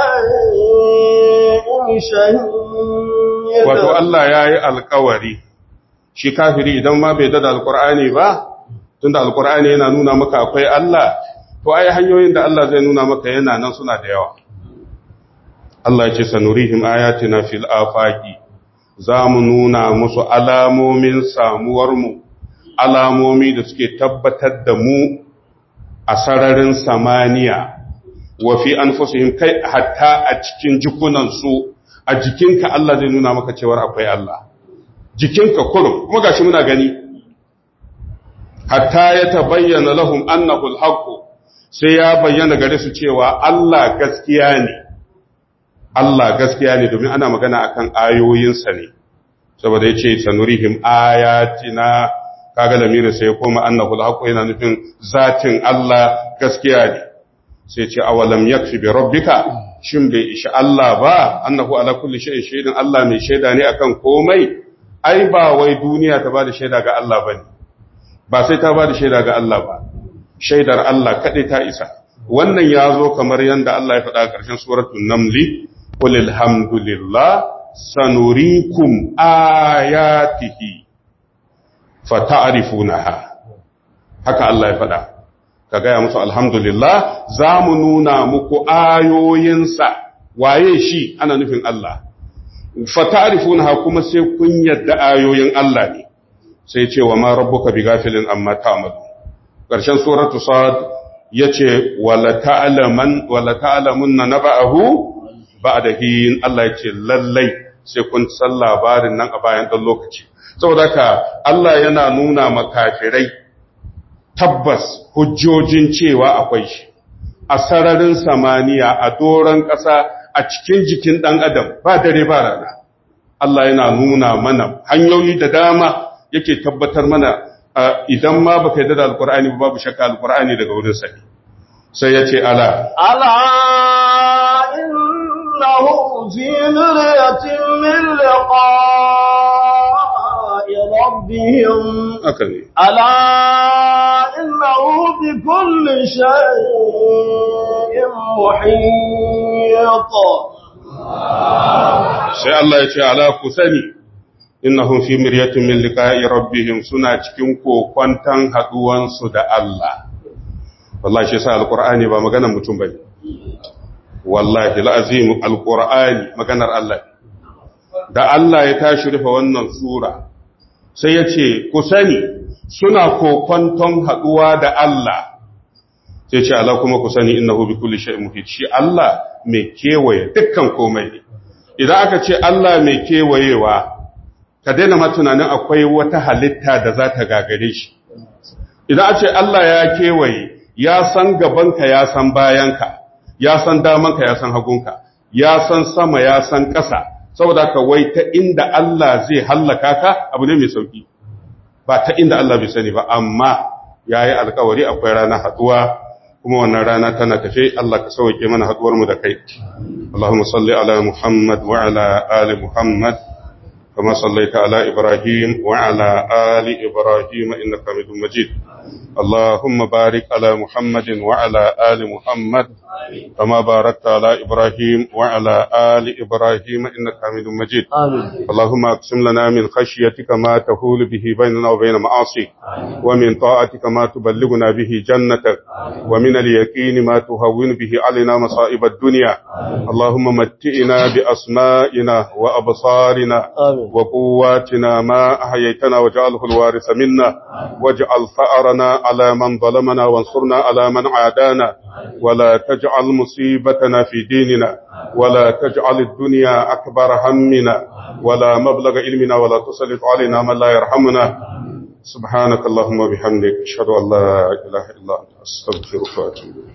شيء شهيد wato Allah ya yi alkawari shi kafiri idan ma bai dada alkur'ani ba tunda alkur'ani yana nuna maka akwai Allah to ai hanyoyin da Allah zai nuna maka yana nan suna da yawa Allah ce sanurihim ayatina fil afaqi zamu nuna musu alamomin samuwar mu alamomi da suke tabbatar da mu a sararin samaniya wa fi anfusihim kai hatta a cikin jikunan su a jikinka Allah zai nuna maka cewa akwai Allah jikinka kurum kuma gashi muna gani hatta ya tabayyana lahum annahu alhaq sai ya bayyana gare su cewa Allah gaskiya ne Allah gaskiya ne domin ana magana akan ayoyinsa ne saboda yace sanurihim ayatina kaga lamirin sai ya koma annahu alhaq yana nufin zatin Allah gaskiya ne sai ce awalam yakfi bi rabbika shin bai ishi Allah ba annahu ala kulli shay'in shahidun Allah mai shaida ne akan komai ai ba wai duniya ta bada shaida ga Allah bane ba sai ta bada shaida ga Allah ba shaidar Allah kadai ta isa wannan ya zo kamar yanda Allah ya faɗa a ƙarshen suratul namli qul alhamdulillah sanurikum ayatihi fata'rifunaha haka Allah ya faɗa ka gaya musu alhamdulillah za mu nuna muku ayoyinsa waye shi ana nufin Allah fata'rifunaha kuma sai kun yadda ayoyin Allah ne sai ce wa ma rabbuka bighafilin amma ta'malu ƙarshen suratu sad yace wala ta'laman wala ta'lamunna naba'ahu ba'da hin Allah yace lallai sai kun san labarin nan a bayan ɗan lokaci saboda ka Allah yana nuna makafirai tabbas hujjojin cewa akwai shi a sararin samaniya a doron ƙasa a cikin jikin ɗan adam ba dare ba rana Allah yana nuna mana hanyoyi da dama yake tabbatar mana idan ma baka yarda da alkur'ani ba babu shakka alkur'ani daga wurin sa sai ya ce ala ala innahu fi miryatin min liqa'i rabbihim haka ne ala innahu bi kulli shay'in muhit sai Allah ya ce ala ku sani innahum fi miryatin min liqa'i rabbihim suna cikin kokwantan haduwan su da Allah wallahi shi sa alqur'ani ba maganar mutum bane wallahi alazim alqur'ani maganar Allah da Allah ya tashi rufe wannan sura sai ya ce ku sani suna kokwanton haduwa da Allah sai ce Allah kuma ku sani innahu bi kulli shay'in muhit shi Allah mai kewaye dukkan komai ne idan aka ce Allah mai kewayewa ka daina ma tunanin akwai wata halitta da za ta gagare shi idan a ce Allah ya kewaye ya san gabanka ya san bayanka ya san damanka ya san hagunka ya san sama ya san ƙasa saboda ka wai ta inda Allah zai hallaka ka abu ne mai sauki ba ta inda Allah bai sani ba amma yayi alkawari akwai rana haduwa kuma wannan rana tana tafe Allah ka sauke mana haduwar mu da kai Allahumma salli ala Muhammad wa ala ali Muhammad kama sallaita ala Ibrahim wa ala ali Ibrahim innaka Hamidum Majid اللهم بارك على محمد وعلى آل محمد كما باركت على إبراهيم وعلى آل إبراهيم إنك حميد مجيد آمين اللهم اقسم لنا من خشيتك ما تهول به بيننا وبين معاصيك ومن طاعتك ما تبلغنا به جنتك ومن اليقين ما تهون به علينا مصائب الدنيا اللهم متئنا بأسمائنا وأبصارنا آمين وقواتنا ما أحييتنا واجعله الوارث منا واجعل ثأرنا على من ظلمنا وانصرنا على من عادانا ولا تجعل مصيبتنا في ديننا ولا تجعل الدنيا أكبر همنا ولا مبلغ علمنا ولا تسلط علينا من لا يرحمنا سبحانك اللهم وبحمدك أشهد أن لا إله إلا أنت أستغفرك وأتوب إليك